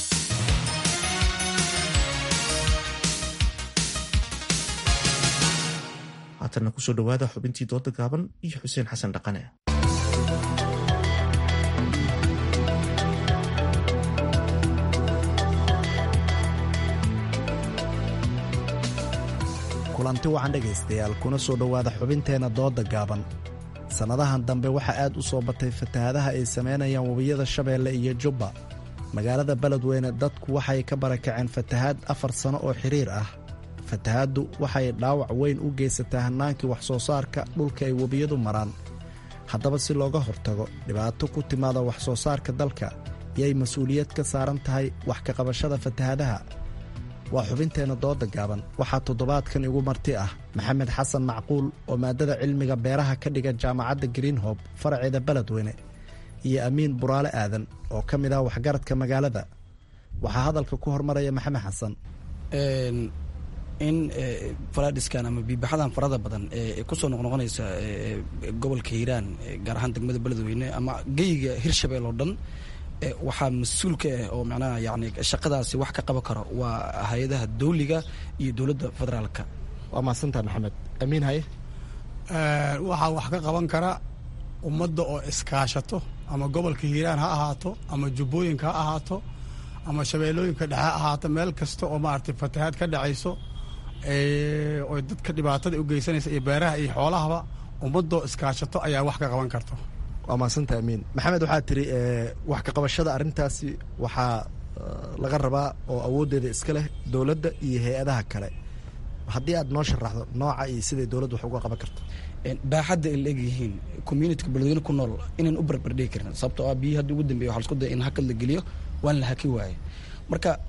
haatanna kusoo dhowaada xubintii dooda gaaban iyo xuseen xasan dhaqane kulanti wacan dhegaystayaal kuna soo dhowaada xubinteenna dooda gaaban sannadahan dambe waxaa aad u soo batay fatahaadaha ay samaynayaan webiyada shabeelle iyo jubba magaalada beledweyne dadku waxay ka barakaceen fatahaad afar sanno oo xiriir ah fatahaaddu waxay dhaawac weyn u geysataa hannaankii wax soo saarka dhulka ay webiyadu maraan haddaba si looga hortago dhibaato ku timaada wax soo saarka dalka yay mas-uuliyad ka saaran tahay wax ka qabashada fatahaadaha waa xubinteenna dooda gaaban waxaa toddobaadkan igu marti ah maxamed xasan macquul oo maadada cilmiga beeraha ka dhiga jaamacadda greenhob faraceeda beledweyne iyo amiin buraale aadan oo ka mid ah waxgaradka magaalada waxaa hadalka ku hormaraya maxamed xasan in faladhiskan ama biibaxadan farada badan ee kusoo noqnoqonaysa gobolka hiiraan gaar ahaan degmada beledweyne ama geyga hirshabeel oo dhan waxaa mas-uul ka ah oo macnaha yani shaqadaasi wax ka qaban karo waa hay-adaha dawliga iyo dowladda federaalka waa mahadsantaha maxamed amiin haye waxaa wax ka qaban kara ummadda oo iskaashato ama gobolka hiiraan ha ahaato ama jubbooyinka ha ahaato ama shabeellooyinka dhexe ha ahaato meel kasta oo maaragtay fatahaad ka dhacayso oo dadka dhibaatada u geysanaysa iyo beeraha iyo xoolahaba ummadoo iskaashato ayaa wax ka qaban karto waa mahadsanta amiin maxamed waxaa tiri wax ka qabashada arrintaasi waxaa laga rabaa oo awooddeeda iska leh dowladda iyo hay-adaha kale haddii aad noo sharaxdo nooca iyo siday dowladdu wax uga qaban karto baaxadda ay la egyihiin communityka beledweyne ku nool inaan u barbardhigi karin sababtoo ah biyii hadda ugu dambeya waxa lasku daya in hakad la geliyo waan la haki waaye marka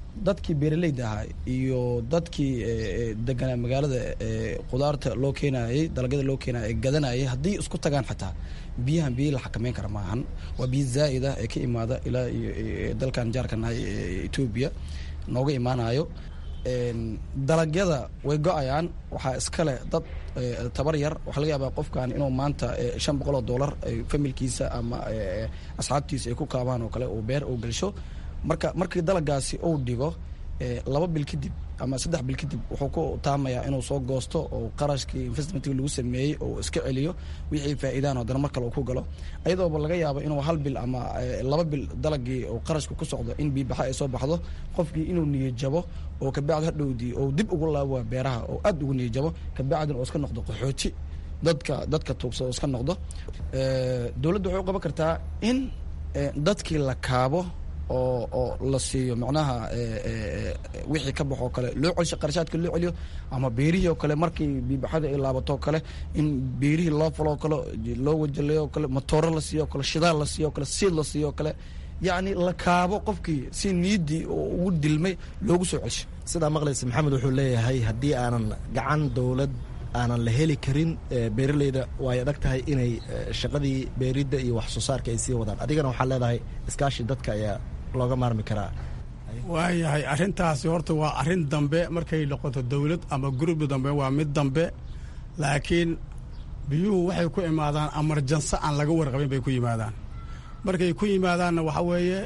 dadkii beeraleyda ahaa iyo dadkii deganaa magaalada qudaarta loo keenayay dalagyada loo keenaya ee gadanayay haddii isku tagaan xataa biyahan biyo la xakameyn kara maahan waa biyo zaa'id ah ee ka imaada ilaa iyo dalkan jaarka nahay etoobiya nooga imaanayo dalagyada way go-ayaan waxaa iskale dad tabar yar waxaa laga yaabaa qofkan inuu maanta shan boqol oo dollar familkiisa ama asxaabtiisa ay ku kaabaan oo kale uu beer uu gelsho marka markii dalagaasi uu dhigo laba bil kadib ama saddex bil kadib wuxuu ku taamayaa inuu soo goosto oo qarashkii investmentkii lagu sameeyey oo iska celiyo wixii faa'iidaan haddana mar kale uu ku galo ayadooba laga yaabo inuu hal bil ama laba bil dalagii oo qarashka ku socdo in biibaxa ay soo baxdo qofkii inuu niyajabo oo kabacdi hadhowdii oo dib ugu laabo beeraha oo aad ugu niyajabo kabacdin oo iska noqdo qaxooti dadka dadka tuugsa oo iska noqdo dowladda waxay u qaban kartaa in dadkii la kaabo oo oo la siiyo macnaha wixii ka baxoo kale loo celsho qarashaadka loo celiyo ama beerihii oo kale markii biibaxada ay laabato oo kale in beerihii loo faloo kale loo wajaleeyo oo kale matooro la siiyo o kale shidaal la siiyo o kale siid la siiyo o kale yacni la kaabo qofkii si niidii oo ugu dilmay loogu soo celsho sidaa maqlaysa maxamed wuxuu leeyahay haddii aanan gacan dowlad aanan la heli karin beeraleyda way adag tahay inay shaqadii beeridda iyo wax soo saarka ay sii wadaan adigana waxaa leedahay iskaashi dadka ayaa looga maarmi karaa waayahay arrintaasi horta waa arrin dambe markay noqoto dowlad ama gurubbi dambe waa mid dambe laakiin biyuhu waxay ku imaadaan amarjanso aan laga warqabin bay ku yimaadaan markay ku yimaadaanna waxa weeye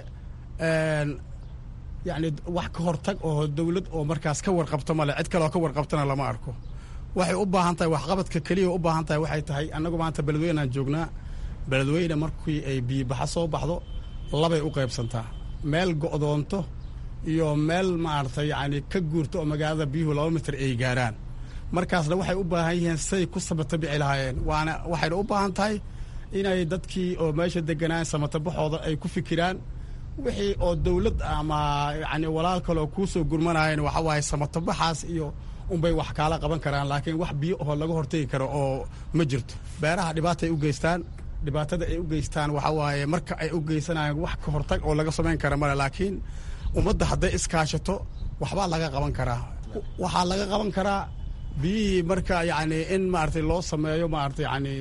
yacni wax ka hortag oo dowlad oo markaas ka warqabto male cid kaleoo ka warqabtana lama arko waxay u baahan tahay waxqabadka keliya u baahan tahay waxay tahay annagu maanta beledweynaan joognaa beledweyne markii ay biyibaxa soo baxdo labay u qaybsantaa meel go'doonto iyo meel maaragtay yacni ka guurto oo magaalada biyuhu laba mitir ay gaaraan markaasna waxay u baahan yihiin say ku samata bici lahaayeen waana waxayna u baahan tahay inay dadkii oo meesha deganaan samatabaxooda ay ku fikiraan wixii oo dowlad ama yacni walaal kaleoo kuu soo gurmanayeen waxa waaye samatabaxaas iyo unbay wax kaala qaban karaan laakiin wax biyo oo laga hortegi karo oo ma jirto beeraha dhibaataay u geystaan dhibaatada ay u geystaan waxa waaye marka ay u geysanayaan wax ka hortag oo laga samayn kara male laakiin ummadda hadday iskaashato waxbaa laga qaban karaa waxaa laga qaban karaa biyihii marka yacni in maaragtay loo sameeyo maaragtay yacni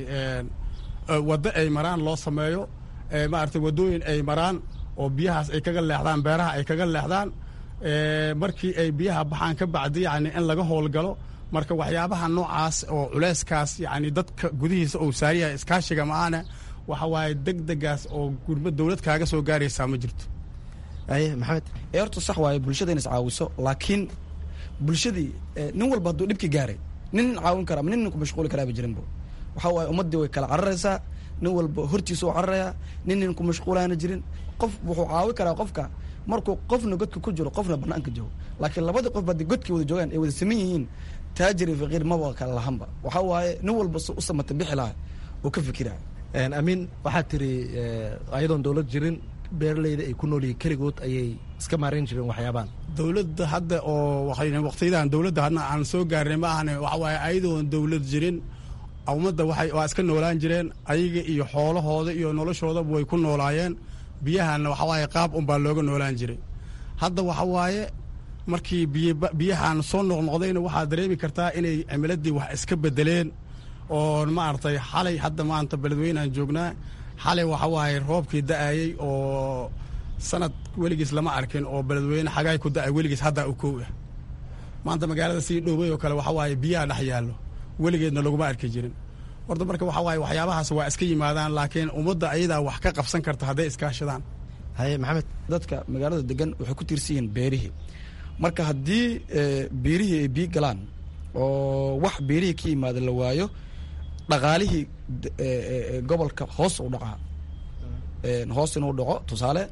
waddo ay maraan loo sameeyo maaragtay waddooyin ay maraan oo biyahaas ay kaga leexdaan beeraha ay kaga leexdaan markii ay biyaha baxaan ka bacdi yacni in laga howlgalo marka waxyaabaha noocaas oo culeyskaas yacni dadka gudihiisa uu saariyahay iskaashiga ma-aane waxa waaye deg degaas oo gurma dowlad kaaga soo gaaraysaa ma jirto aye maxamed ee horta sax waaye bulshada in is caawiso laakiin bulshadii nin walba hadduu dhibki gaaray nin caawin kara ama nin ku mashquuli karaaba jirinbo waxa waaye ummaddii way kala cararaysaa nin walba hortiisa u cararayaa nin nin ku mashquulaana jirin qof wuxuu caawi karaa qofka markuu qofna godka ku jiro qofna banaanka joogo laakiin labadii qof haddii godkii wada joogaan ay wada saman yihiin taajir iyo faqiir maba kala lahanba waxa waaye nin walba u samata bixi laha oo ka fikira amiin waxaad tiri ayadoon dowlad jirin beeraleyda ay ku nool yihiin keligood ayay iska maarayn jireen waxyaabaan dowladda hadda oo waqtiyadan dowladda hadna aan soo gaarnay ma ahane waxa waaye ayadoon dowlad jirin ummadda waxay waa iska noolaan jireen ayaga iyo xoolahooda iyo noloshoodaba way ku noolaayeen biyahanna waxa waaye qaab unbaa looga noolaan jiray hadda waxa waaye markii biyahan soo noqnoqdayna waxaad dareemi kartaa inay cimiladii wax iska bedeleen oo maaragtay xalay hadda maanta beledweyneaan joognaa xalay waxa waaye roobkii da-ayey oo sanad weligiis lama arkin oo beledweyne xagaay ku da-ay weligiis haddaa u kow ah maanta magaalada sii dhowbay oo kale waxa waaye biyaha dhex yaallo weligeedna laguma arki jirin horta marka waxa waaye waxyaabahaas waa iska yimaadaan laakiin ummadda ayadaa wax ka qabsan karta hadday iskaashadaan haye maxamed dadka magaalada degan waxay ku tiirsan yihiin beerihii marka haddii beerihii ay biyo galaan oo wax beerihii ka yimaada la waayo dhaqaalihii gobolka hoos u dhacaa hoos inuu dhaco tusaale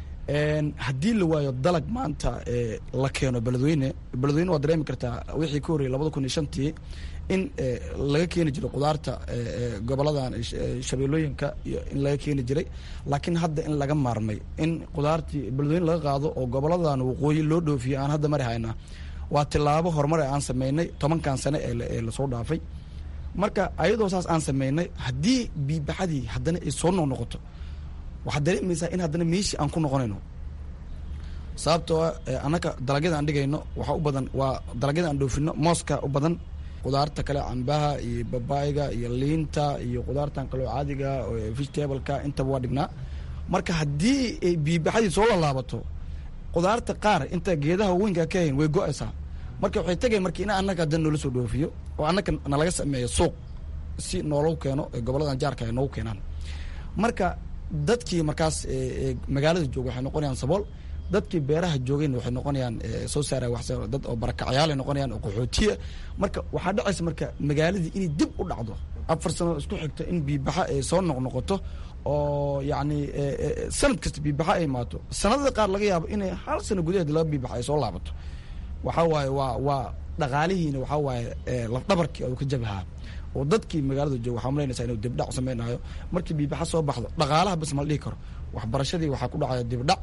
haddii la waayo dalag maanta la keeno beledweyne beledweyne waad dareemi kartaa wixii ka horreyay labada kun iyo shantii in laga keeni jiray qudaarta goboladan shabeellooyinka iyo in laga keeni jiray laakiin hadda in laga maarmay in qudaartii beledweyne laga qaado oo goboladan waqooyi loo dhoofiyo aan hadda mari haynaa waa tilaabo horumar aan sameynay tobankan sane ee lasoo dhaafay marka ayadoo saas aan sameynay haddii biibaxadii haddana ay soo noqnoqoto waxaad dareemaysaa in haddana meeshii aan ku noqonayno sababtoo ah annaka dalagyada aan dhigayno waxaa u badan waa dalagyada aan dhoofino mooska u badan qudaarta kale cambaha iyo babaayga iyo liinta iyo qudaartan kaleo caadiga vegetableka intaba waa dhignaa marka haddii ay biibaxadii soo lalaabato qudaarta qaar inta geedaha weynka ka hayn way go-aysaa marka waxay tegayn marka in annaka hadan noola soo dhoofiyo oo annaka nalaga sameeyo suuq si noolagu keeno goboladan jaarka ay noogu keenaan marka dadkii markaas magaalada jooga waxay noqonayaan sabool dadkii beeraha joogayna waxay noqonayaan soo saara wax dad oo barakacyaal ay noqonayaan oo qaxootiya marka waxaa dhacaysa marka magaaladii inay dib u dhacdo afar sano isku xigto in biibaxa ay soo noqnoqoto oo yacni sanad kasta biibaxa ay imaato sanadada qaar laga yaabo inay hal sano gudaheed laba biibaxa ay soo laabato waxaa waaye waa waa dhaqaalihiina waxaa waaye lafdhabarkii oo ka jabahaa oo dadkii magaalada jooga waxaa malaynaysaa inuu dibdhac samaynayo markii biibaxa soo baxdo dhaqaalaha bas ma la dhihi karo waxbarashadii waxaa ku dhacaya dibdhac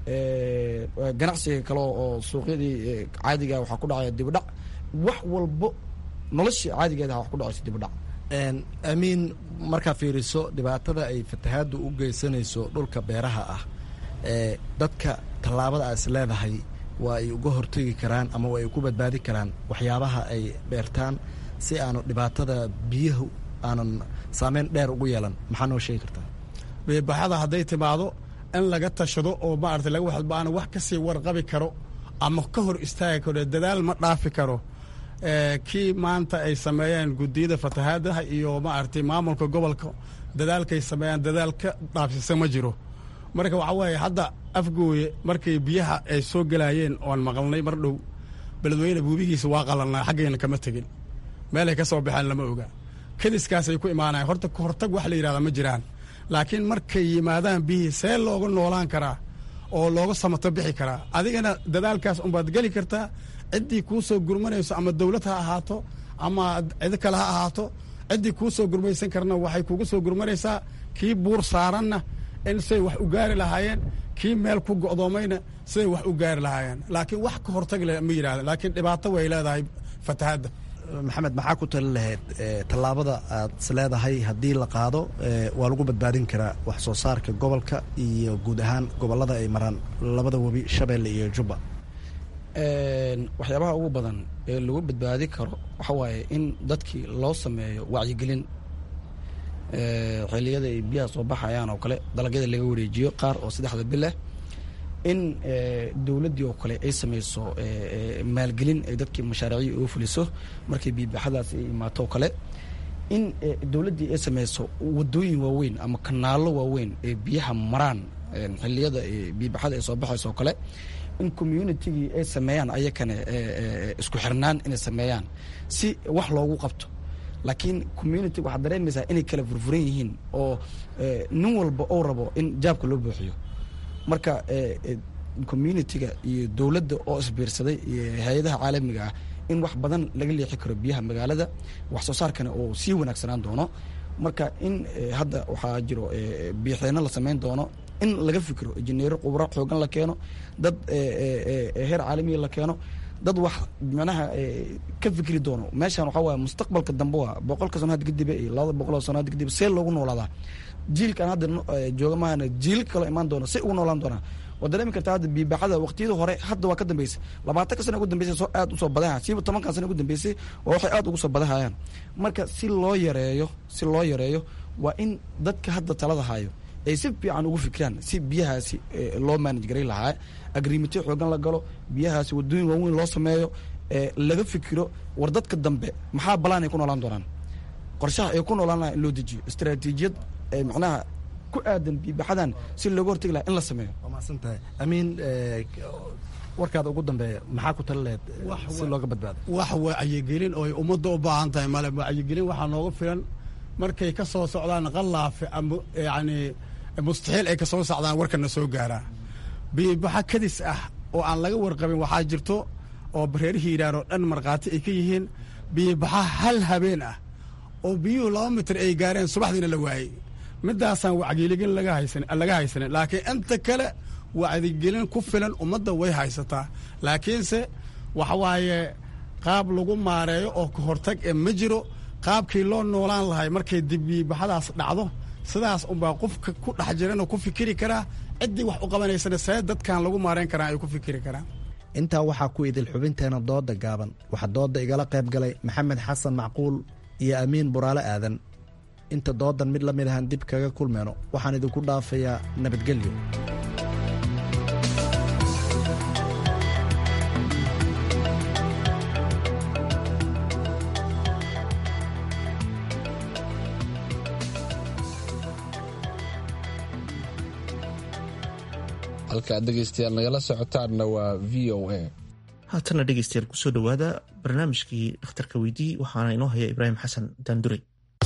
ganacsiga kale oo suuqyadii caadiga waxaa ku dhacaya dibdhac wax walbo noloshii caadigeeda wax ku dhacaysa dibdhac amiin markaa fiiriso dhibaatada ay fatahaaddu u geysanayso dhulka beeraha ah dadka tallaabada aad is leedahay waa ay uga hortegi karaan ama waa ay ku badbaadi karaan waxyaabaha ay beertaan si aanu dhibaatada biyahu aanan saameyn dheer ugu yeelan maxaa noo sheegi kartaa biibaxada hadday timaado in laga tashado oo maarata laga waxba aan wax ka sii warqabi karo ama ka hor istaagi karo dadaal ma dhaafi karo kii maanta ay sameeyeen guddiyada fatahaadaha iyo maaragtay maamulka gobolka dadaalkay sameeyaan dadaal ka dhaafsisa ma jiro marka waxaa weeye hadda afgooye markay biyaha ay soo gelaayeen oan maqalnay mar dhow beledweyne buubigiisa waa qalalnaa xaggayna kama tegin meelay ka soo baxeen lama oga kadiskaasay ku imaanayan horta kahortag wax la yidhahdaa ma jiraan laakiin markay yimaadaan biyihii see looga noolaan karaa oo looga samato bixi karaa adigana dadaalkaas unbaad geli kartaa ciddii kuu soo gurmanayso ama dawlad ha ahaato ama cid kale ha ahaato ciddii kuu soo gurmaysan karna waxay kugu soo gurmanaysaa kii buur saaranna in siday wax u gaari lahaayeen kii meel ku go'doomayna siday wax u gaari lahaayeen laakiin wax ka hortag le ma yidhahda laakiin dhibaato way leedahay fatahaadda maxamed maxaa ku tali lahayd tallaabada aad is leedahay haddii la qaado waa lagu badbaadin karaa wax soo saarka gobolka iyo guud ahaan gobollada ay maraan labada webi shabeelle iyo jubba waxyaabaha ugu badan ee lagu badbaadi karo waxa waaye in dadkii loo sameeyo wacyigelin xilliyada ay biyaha soo baxayaan oo kale dalagyada laga wareejiyo qaar oo saddexda bileh in dowladdii oo kale ay samayso maalgelin ay dadkii mashaariicii uga fuliso markay biibaxadaas ay imaato oo kale in dowladdii ay samayso wadooyin waaweyn ama kanaalo waaweyn ee biyaha maraan xilliyada biibaxada ay soo baxayso oo kale in communitygii ay sameeyaan ayakane isku xirnaan inay sameeyaan si wax loogu qabto laakiin community waxaad dareemaysaa inay kala furfuran yihiin oo nin walba ou rabo in jaabka loo buuxiyo marka communitiga iyo dowladda oo isbiirsaday iyo hay-adaha caalamiga ah in wax badan laga leexi karo biyaha magaalada wax soo saarkana oo sii wanaagsanaan doono marka in hadda waxaa jiro biixeeno la samayn doono in laga fikiro injineero khubro xoogan la keeno dad heer caalamiya la keeno dad wax micnaha ka fikri doono meeshan waxaa waaya mustaqbalka dambe waa boqolka sano hadda kadib iyo labada boqol oo sano hadda kadib see loogu noolaadaa jiilkan hadda jooga maahana jiil kaloo imaan doona si ugu noolaan doonaa waad dareemi kartaa hadda biibaxada waqtiyada hore hadda waa ka dambeysay labaatanka sana ugu dambeysay soo aad usoo badahaya siiba tobankan sana ugu dambeysay waa waxay aad ugu soo badahayaan marka si loo yareeyo si loo yareeyo waa in dadka hadda talada hayo ay si fiican ugu fikiraan si biyahaasi loo maanaj garay lahaa agrimityo xoogan la galo biyahaasi wadooyin waaweyn loo sameeyo laga fikiro war dadka dambe maxaa balaan ay ku noolaan doonaan qorshaha ay ku noolaan lahaa in loo dejiyo istaraatiijiyad macnaha ku aadan biibaxadan si looga hortegi lahaa in la sameeyo waa mahadsantahay amiin warkaada ugu dambeeya maxaa ku tali lahayd si looga badbaado wax wacyigelin oo ay ummadda u baahan tahay male wacyigelin waxaa nooga filan markay ka soo socdaan qalaafe ama yacni mustaxiil ay ka soo socdaan warkana soo gaaraa biibaxa kadis ah oo aan laga warqabin waxaa jirto oo bareerihii yidhaar oo dhan markhaati ay ka yihiin biibaxa hal habeen ah oo biyuhu laba mitir ay gaareen subaxdiina la waayey midaasaan wacyigelin laga haysanin laakiin inta kale wacyigelin ku filan ummadda way haysataa laakiinse waxa waaye qaab lagu maareeyo oo ka hortag ee ma jiro qaabkii loo noolaan lahay markay dib biibaxadaas dhacdo sidaas unbaa qofka ku dhex jiran oo ku fikiri karaa ciddii wax u qabanaysana see dadkan lagu maarayn karaa ay ku fikiri karaan intaa waxaa ku idil xubinteena dooda gaaban waxaa dooda igala qayb galay maxamed xasan macquul iyo amiin buraale aadan inta doodan mid la mid ahaan dib kaga kulmeyno waxaan idinku dhaafayaa nabadgelyo halka aad dhegaystayaal nagala socotaanna waa v o a haatana dhegeystayaal kusoo dhowaada barnaamijkii dhakhtarka weydii waxaana inoo haya ibraahim xasan daandure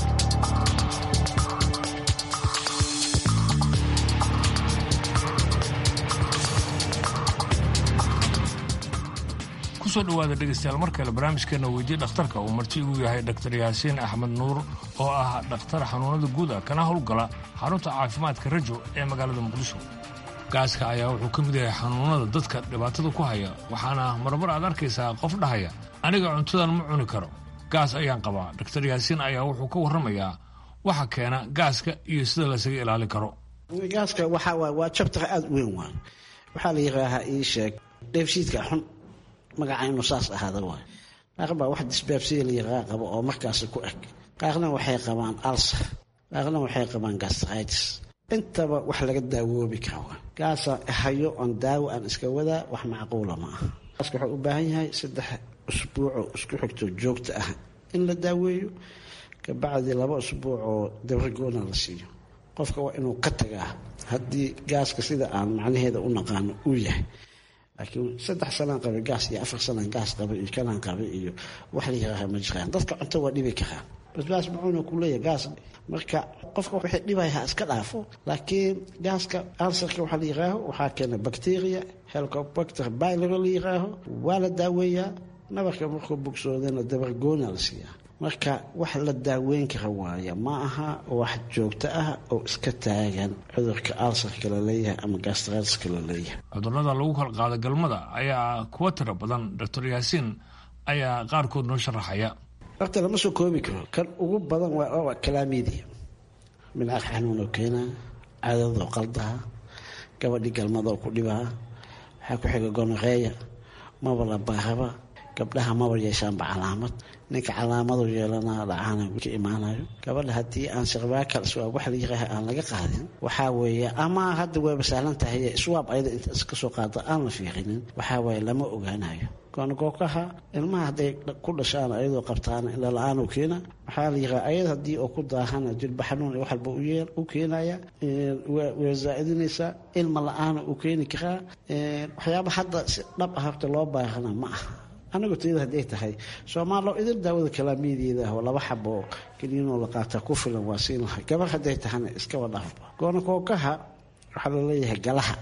kusoo dhowaada dhegaystayaal mar kale barnaamijkeena weydii dhakhtarka uu marti igu yahay dhaktar yaasiin axmed nuur oo ah dhakhtar xanuunada guud ah kana howlgala xarunta caafimaadka rajo ee magaalada muqdisho gaaska ayaa wuxuu ka mid yahay xanuunada dadka dhibaatada ku haya waxaana marmar aad arkaysaa qof dhahaya aniga cuntadan ma cuni karo gaas ayaan qabaa dhaktar yaasiin ayaa wuxuu ka warramayaa waxa keena gaaska iyo sida laysaga ilaalin karo gaaska waxaa waay waa jabtar aada u weyn waay waxaa la yidhaahaa ii sheeg dheefshiidka xun magaca inuu saas ahaada waay qaar baa wax disbaabsiya la yidhaha qabo oo markaasi ku eg qaarna waxay qabaan alsar qaarna waxay qabaan gastritis intaba wax laga daawoobi kara gaasa hayo oon daawo aan iska wadaa wax macquula ma aha gaaska wuxuu u baahan yahay saddex usbuucoo isku xigto joogto ah in la daaweeyo kabacdi laba usbuuc oo dabrigoona la siiyo qofka waa inuu ka tagaa haddii gaaska sida aan macnaheeda u naqaano uu yahay laakiin saddex sanaan qabay gaas iyo afar sanaan gaas qabay iyo kanaan qabay iyo wax la yihaaha ma jiraan dadka cunto waa dhibi karaan basbaas macuuna ku leeyahay gaas marka qofka wixii dhibaya ha iska dhaafo laakiin gaaska ansarka waxaa la yihaaho waxaa keena bacteria helicobacter bylero la yihaaho waa la daaweeyaa nabarka markuu bogsoodana dabargoona la siiyaa marka wax la daaweyn kara waaya ma aha wax joogto ah oo iska taagan cudurka alsarka la leeyahay ama gastratiska la leeyahay cudurrada lagu kala qaado galmada ayaa kuwa tiro badan doctor yaasiin ayaa qaarkood noo sharaxaya horta lama soo koobi karo kan ugu badan waa kalaamidia midcaq xanuunoo keenaa cadadoo qaldaha gabadhii galmadoo ku dhibaa waxaa ku xiga gonoreeya maba la baaraba gabdhaha maba yeeshaanba calaamad ninka calaamadu yeelanaa dhacaana ka imaanayo gabadha haddii aan sirbaakal iswaab wax la yiraaha aan laga qaadin waxaa weeye ama hadda wayba sahlan tahay iswaab ayada inta iska soo qaado aan la fiirinin waxaa weeye lama ogaanayo goonagookaha ilmaha hadday ku dhashaan ayadoo qabtaan ila la-aan keena waxaa la yiraa ayad haddii oo ku daahana jilba xanuun wax walba u keenaya way zaa-idinaysaa ilma la-aana uu keeni karaa waxyaaba hadda si dhab ah horta loo baahana ma aha anigu tayada hadday tahay soomaalo idil daawada kalaamiyadeeda ah oo laba xabo keliyanoo la qaataa ku filan waa siin lahay gabar hadday tahana iskaba dhaafba goonakookaha waxaa laleeyahay galaha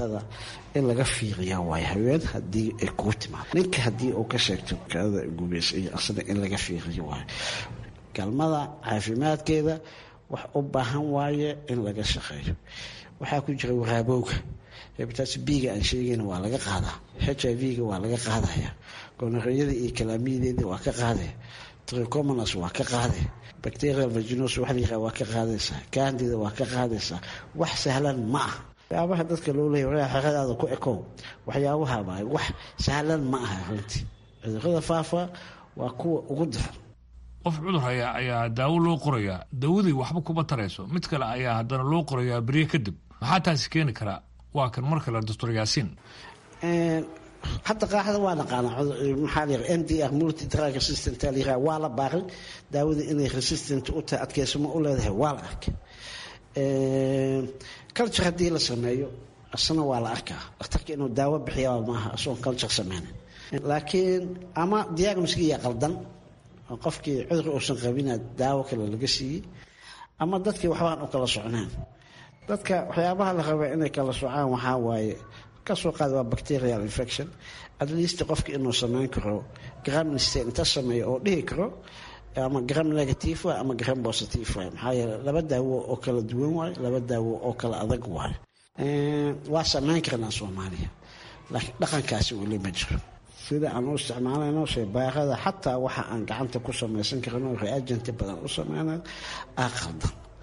in laga fiiriyaa waay haween hadii ay kuu timaado ninka haddii uu ka sheegto kaada gubaysa iyo asna in laga fiiriyo waayo galmada caafimaadkeeda wax u baahan waaye in laga shaqeeyo waxaa ku jira waraabowga hebitaas biga aan sheegayna waa laga qaadaa h i v-ga waa laga qaadaya gonoreyada iyo kalaamiyadeeda waa ka qaadaya tricomonas waa ka qaadaya bacterial vaginos waxa la yiraha waa ka qaadaysaa candida waa ka qaadaysaa wax sahlan ma ah waxyaabaha dadka loo leeya waraa xeradaada ku ekow waxyaabaha baay wax sahlan ma aha runtii cudurada faafa waa kuwa ugu daran qof cudur haya ayaa daawo loo qorayaa daawadii waxba kuma tarayso mid kale ayaa haddana loo qorayaa beriye kadib maxaa taasi keeni karaa waa kan mar kale doctor yaasiin hadda qaaxda waa naqaana maxaa la m d r multi drug resistant la yiraha waa la baaray daawada inay resistant u tahay adkeysamo u leedahay waa la arkay culture haddii la sameeyo asna waa la arkaa dhakhtarka inuu daawo bixiyaa maaha asagoon culture sameynin laakiin ama diagnoskiiya qaldan oo qofkii cudur uusan qabina daawo kale laga siiyey ama dadkii waxbaan u kala socnaan dadka waxyaabaha la rabaa inay kala socaan waxaa waaye kasoo qaada waa bacterial infection at least qofka inuu sameyn karo gramniste inta sameeyo oo dhihi karo ama gram negative waay ama gram positive waay maxaa yeele laba daawo oo kala duwan waay laba daawo oo kala adag waay waa sameyn karnaa soomaaliya laakiin dhaqankaasi weli ma jiro sida aan u isticmaalayno shaybaarada xataa waxa aan gacanta ku samaysan karno reagenti badan u sameyna aa qaldan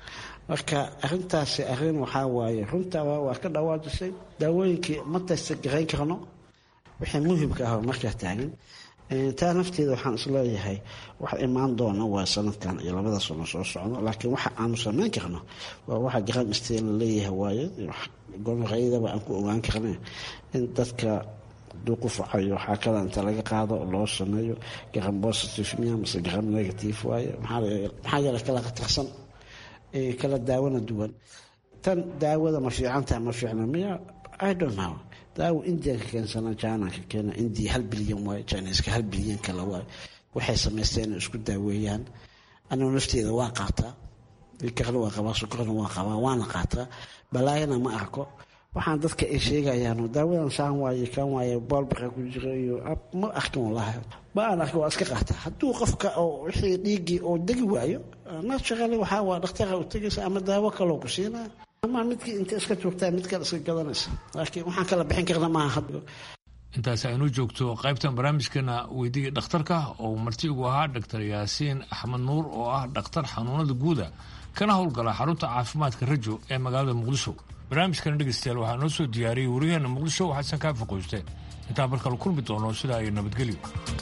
marka arintaasi arin waxaa waaye runtaa waa ka dhawaajisay daawooyinkii ma taysta garayn karno wixii muhimka ah markaa taagan taa nafteeda waxaan isleeyahay wax imaan doona waa sanadkan iyo labada sano soo socdo laakiin waxa aanu samayn karno waa waxa garan isteen la leeyahay waaye gonorayadaba aan ku ogaan karne in dadka haduu ku facayo xaakada inta laga qaado loo sameeyo garan positive miya mase garan negative waaye maxaa yeele kala khatarsan kala daawona duwan tan daawada ma fiicantaha ma fiicna miya i don't know daawo indianka keensana jananka keena india hal bilyan waaye chineska hal bilyan kale waaye waxay samaysteen inay isku daaweeyaan anigu nafteeda waa qaataa karna waa qabaa sukarna waa qabaa waana qaataa balaayana ma arko waxaan dadka ay sheegayaan daawadan saan waaye kan waaye boolbaqa ku jira iyo ma arkin walahi ma aan arkin waa iska qaataa hadduu qofka oo wixii dhiiggii oo degi waayo naturally waxaa waa dhakhtara u tegaysa ama daawo kaloo ku siinaa ama midkii inta iska joogtaa mid kale iska gadanaysa laakiin waxaan kala bixin karna maaha intaas aynu joogto qaybtan barnaamijkeena weydiga dhakhtarka oo marti ugu ahaa dhaktar yaasiin axmed nuur oo ah dhakhtar xanuunada guuda kana howlgala xarunta caafimaadka rajo ee magaalada muqdisho barnaamijkana dhegeystayaal waxaa noo soo diyaariyey wariyaheena muqdisho xasan kaafi qoyste intaan markala kulmi doono sidaa iyo nabadgelyo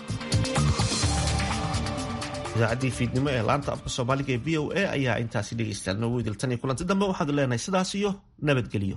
idaacaddii fiidnimo ee laanta afka soomaaliga ee v o a ayaa intaasi dhegeystayaal noogu idiltan iyo kulanti dambe waxaad leenahay sidaas iyo nabadgelyo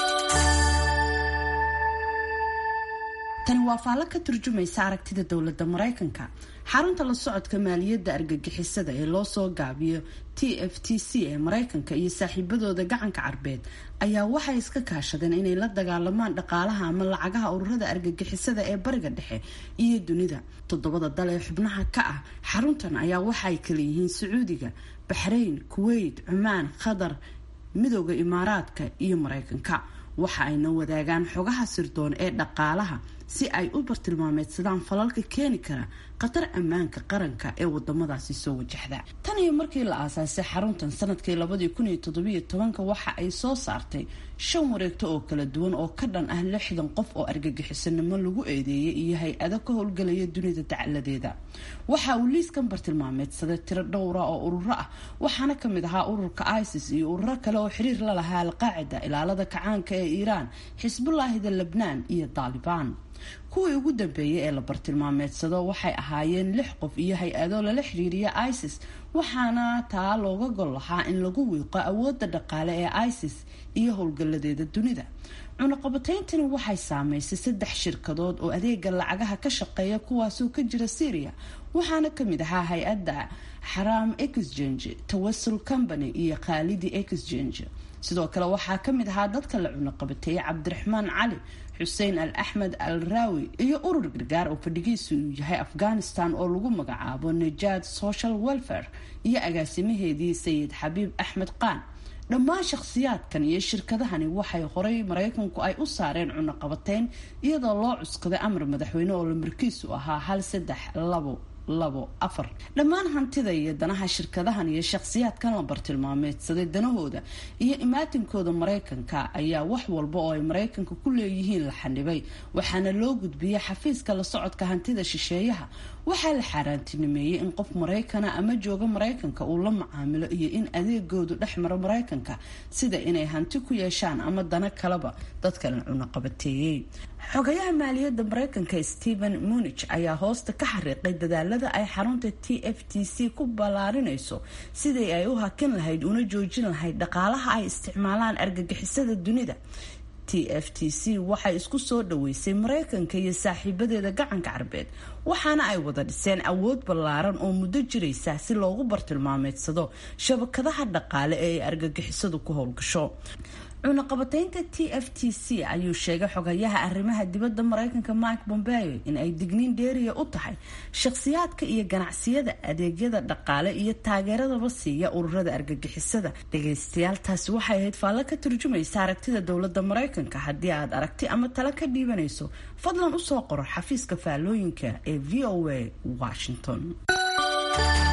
tani waa faallo ka turjumaysa aragtida dowladda maraykanka xarunta la socodka maaliyadda argagixisada ee loo soo gaabiyo t f t c ee maraykanka iyo saaxiibadooda gacanka carbeed ayaa waxay iska kaashadeen inay la dagaalamaan dhaqaalaha ama lacagaha ururada argagixisada ee bariga dhexe iyo dunida toddobada dal ee xubnaha ka ah xaruntan ayaa waxaay kala yihiin sacuudiga baxrayn kuweyt cumaan qatar midooda imaaraadka iyo maraykanka waxa ayna wadaagaan xogaha sirdoon ee dhaqaalaha si ay u bartilmaameedsadaan falalka keeni kara khatar ammaanka qaranka ee wadamadaasi soo wajahda tan iyo markii la aasaasay xaruntan sanadkii labadii kun iyo toddobiyo tobanka waxa ay soo saartay shan wareegto oo kala duwan oo ka dhan ah lixdan qof oo argagixisanimo lagu eedeeyay iyo hay-ado ka howlgalaya dunida dacaladeeda waxa uu liiskan bartilmaameedsaday tiro dhowra oo ururo ah waxaana kamid ahaa ururka isis iyo ururo kale oo xiriir la lahaa alqaacida ilaalada kacaanka ee iiraan xisbullaahida lebnaan iyo daalibaan kuwii ugu dambeeyay ee la bartilmaameedsado waxay ahaayeen lix qof iyo hay-ado lala xiriiriya isis waxaana taa looga gol lahaa in lagu wiiqo awoodda dhaqaale ee isis iyo howlgaladeeda dunida cunaqabateyntani waxay saameysay saddex shirkadood oo adeega lacagaha ka shaqeeya kuwaasoo ka jira syria waxaana kamid ahaa hay-adda xaraam exchange tawasul company iyo khaalidi exchange sidoo kale waxaa kamid ahaa dadka la cunaqabateeyay cabdiraxmaan cali xuseen al axmed al raawi iyo urur gargaar oo fadhigiisu uu yahay afghanistan oo lagu magacaabo najad social welfare iyo agaasimaheedii sayid xabiib axmed qaan dhammaan shakhsiyaadkan iyo shirkadahani waxay horay maraykanku ay u saareen cunaqabateyn iyadoo loo cuskaday amar madaxweyne oo lamarkiisu ahaa hal saddex labo labo afar dhammaan hantida iyo danaha shirkadahan iyo shakhsiyaadkan la bartilmaameedsaday danahooda iyo imaatinkooda maraykanka ayaa wax walba oo ay maraykanka ku leeyihiin la xanibay waxaana loo gudbiyay xafiiska la socodka hantida shisheeyaha waxaa la xaaraantinimeeyey in qof maraykana ama jooga maraykanka uu la macaamilo iyo in adeegoodu dhex maro maraykanka sida inay hanti ku yeeshaan ama dana kaleba dadka la cunaqabateeyey xogayaha maaliyadda maraykanka stephen munich ayaa hoosta ka xariiqay dadaalada ay xarunta t f t c ku ballaarinayso sidii ay u hakin lahayd una joojin lahayd dhaqaalaha ay isticmaalaan argagixisada dunida t f t c waxay isku soo dhaweysay maraykanka iyo saaxiibadeeda gacanka carbeed waxaana ay wada dhiseen awood ballaaran oo muddo jiraysa si loogu bartilmaameedsado shabakadaha dhaqaale ee ay argagixisadu ku howlgasho cunaqabateynta t f t c ayuu sheegay xogayaha arrimaha dibadda maraykanka mike bombeo in ay digniin dheeriya u tahay shakhsiyaadka iyo ganacsiyada adeegyada dhaqaale iyo taageeradaba siiya ururada argagixisada dhagaystayaal taasi waxay ahayd faallo ka turjumaysa aragtida dowladda maraykanka haddii aad aragti ama talo ka dhiibanayso fadlan usoo qoro xafiiska faallooyinka ee v o a washington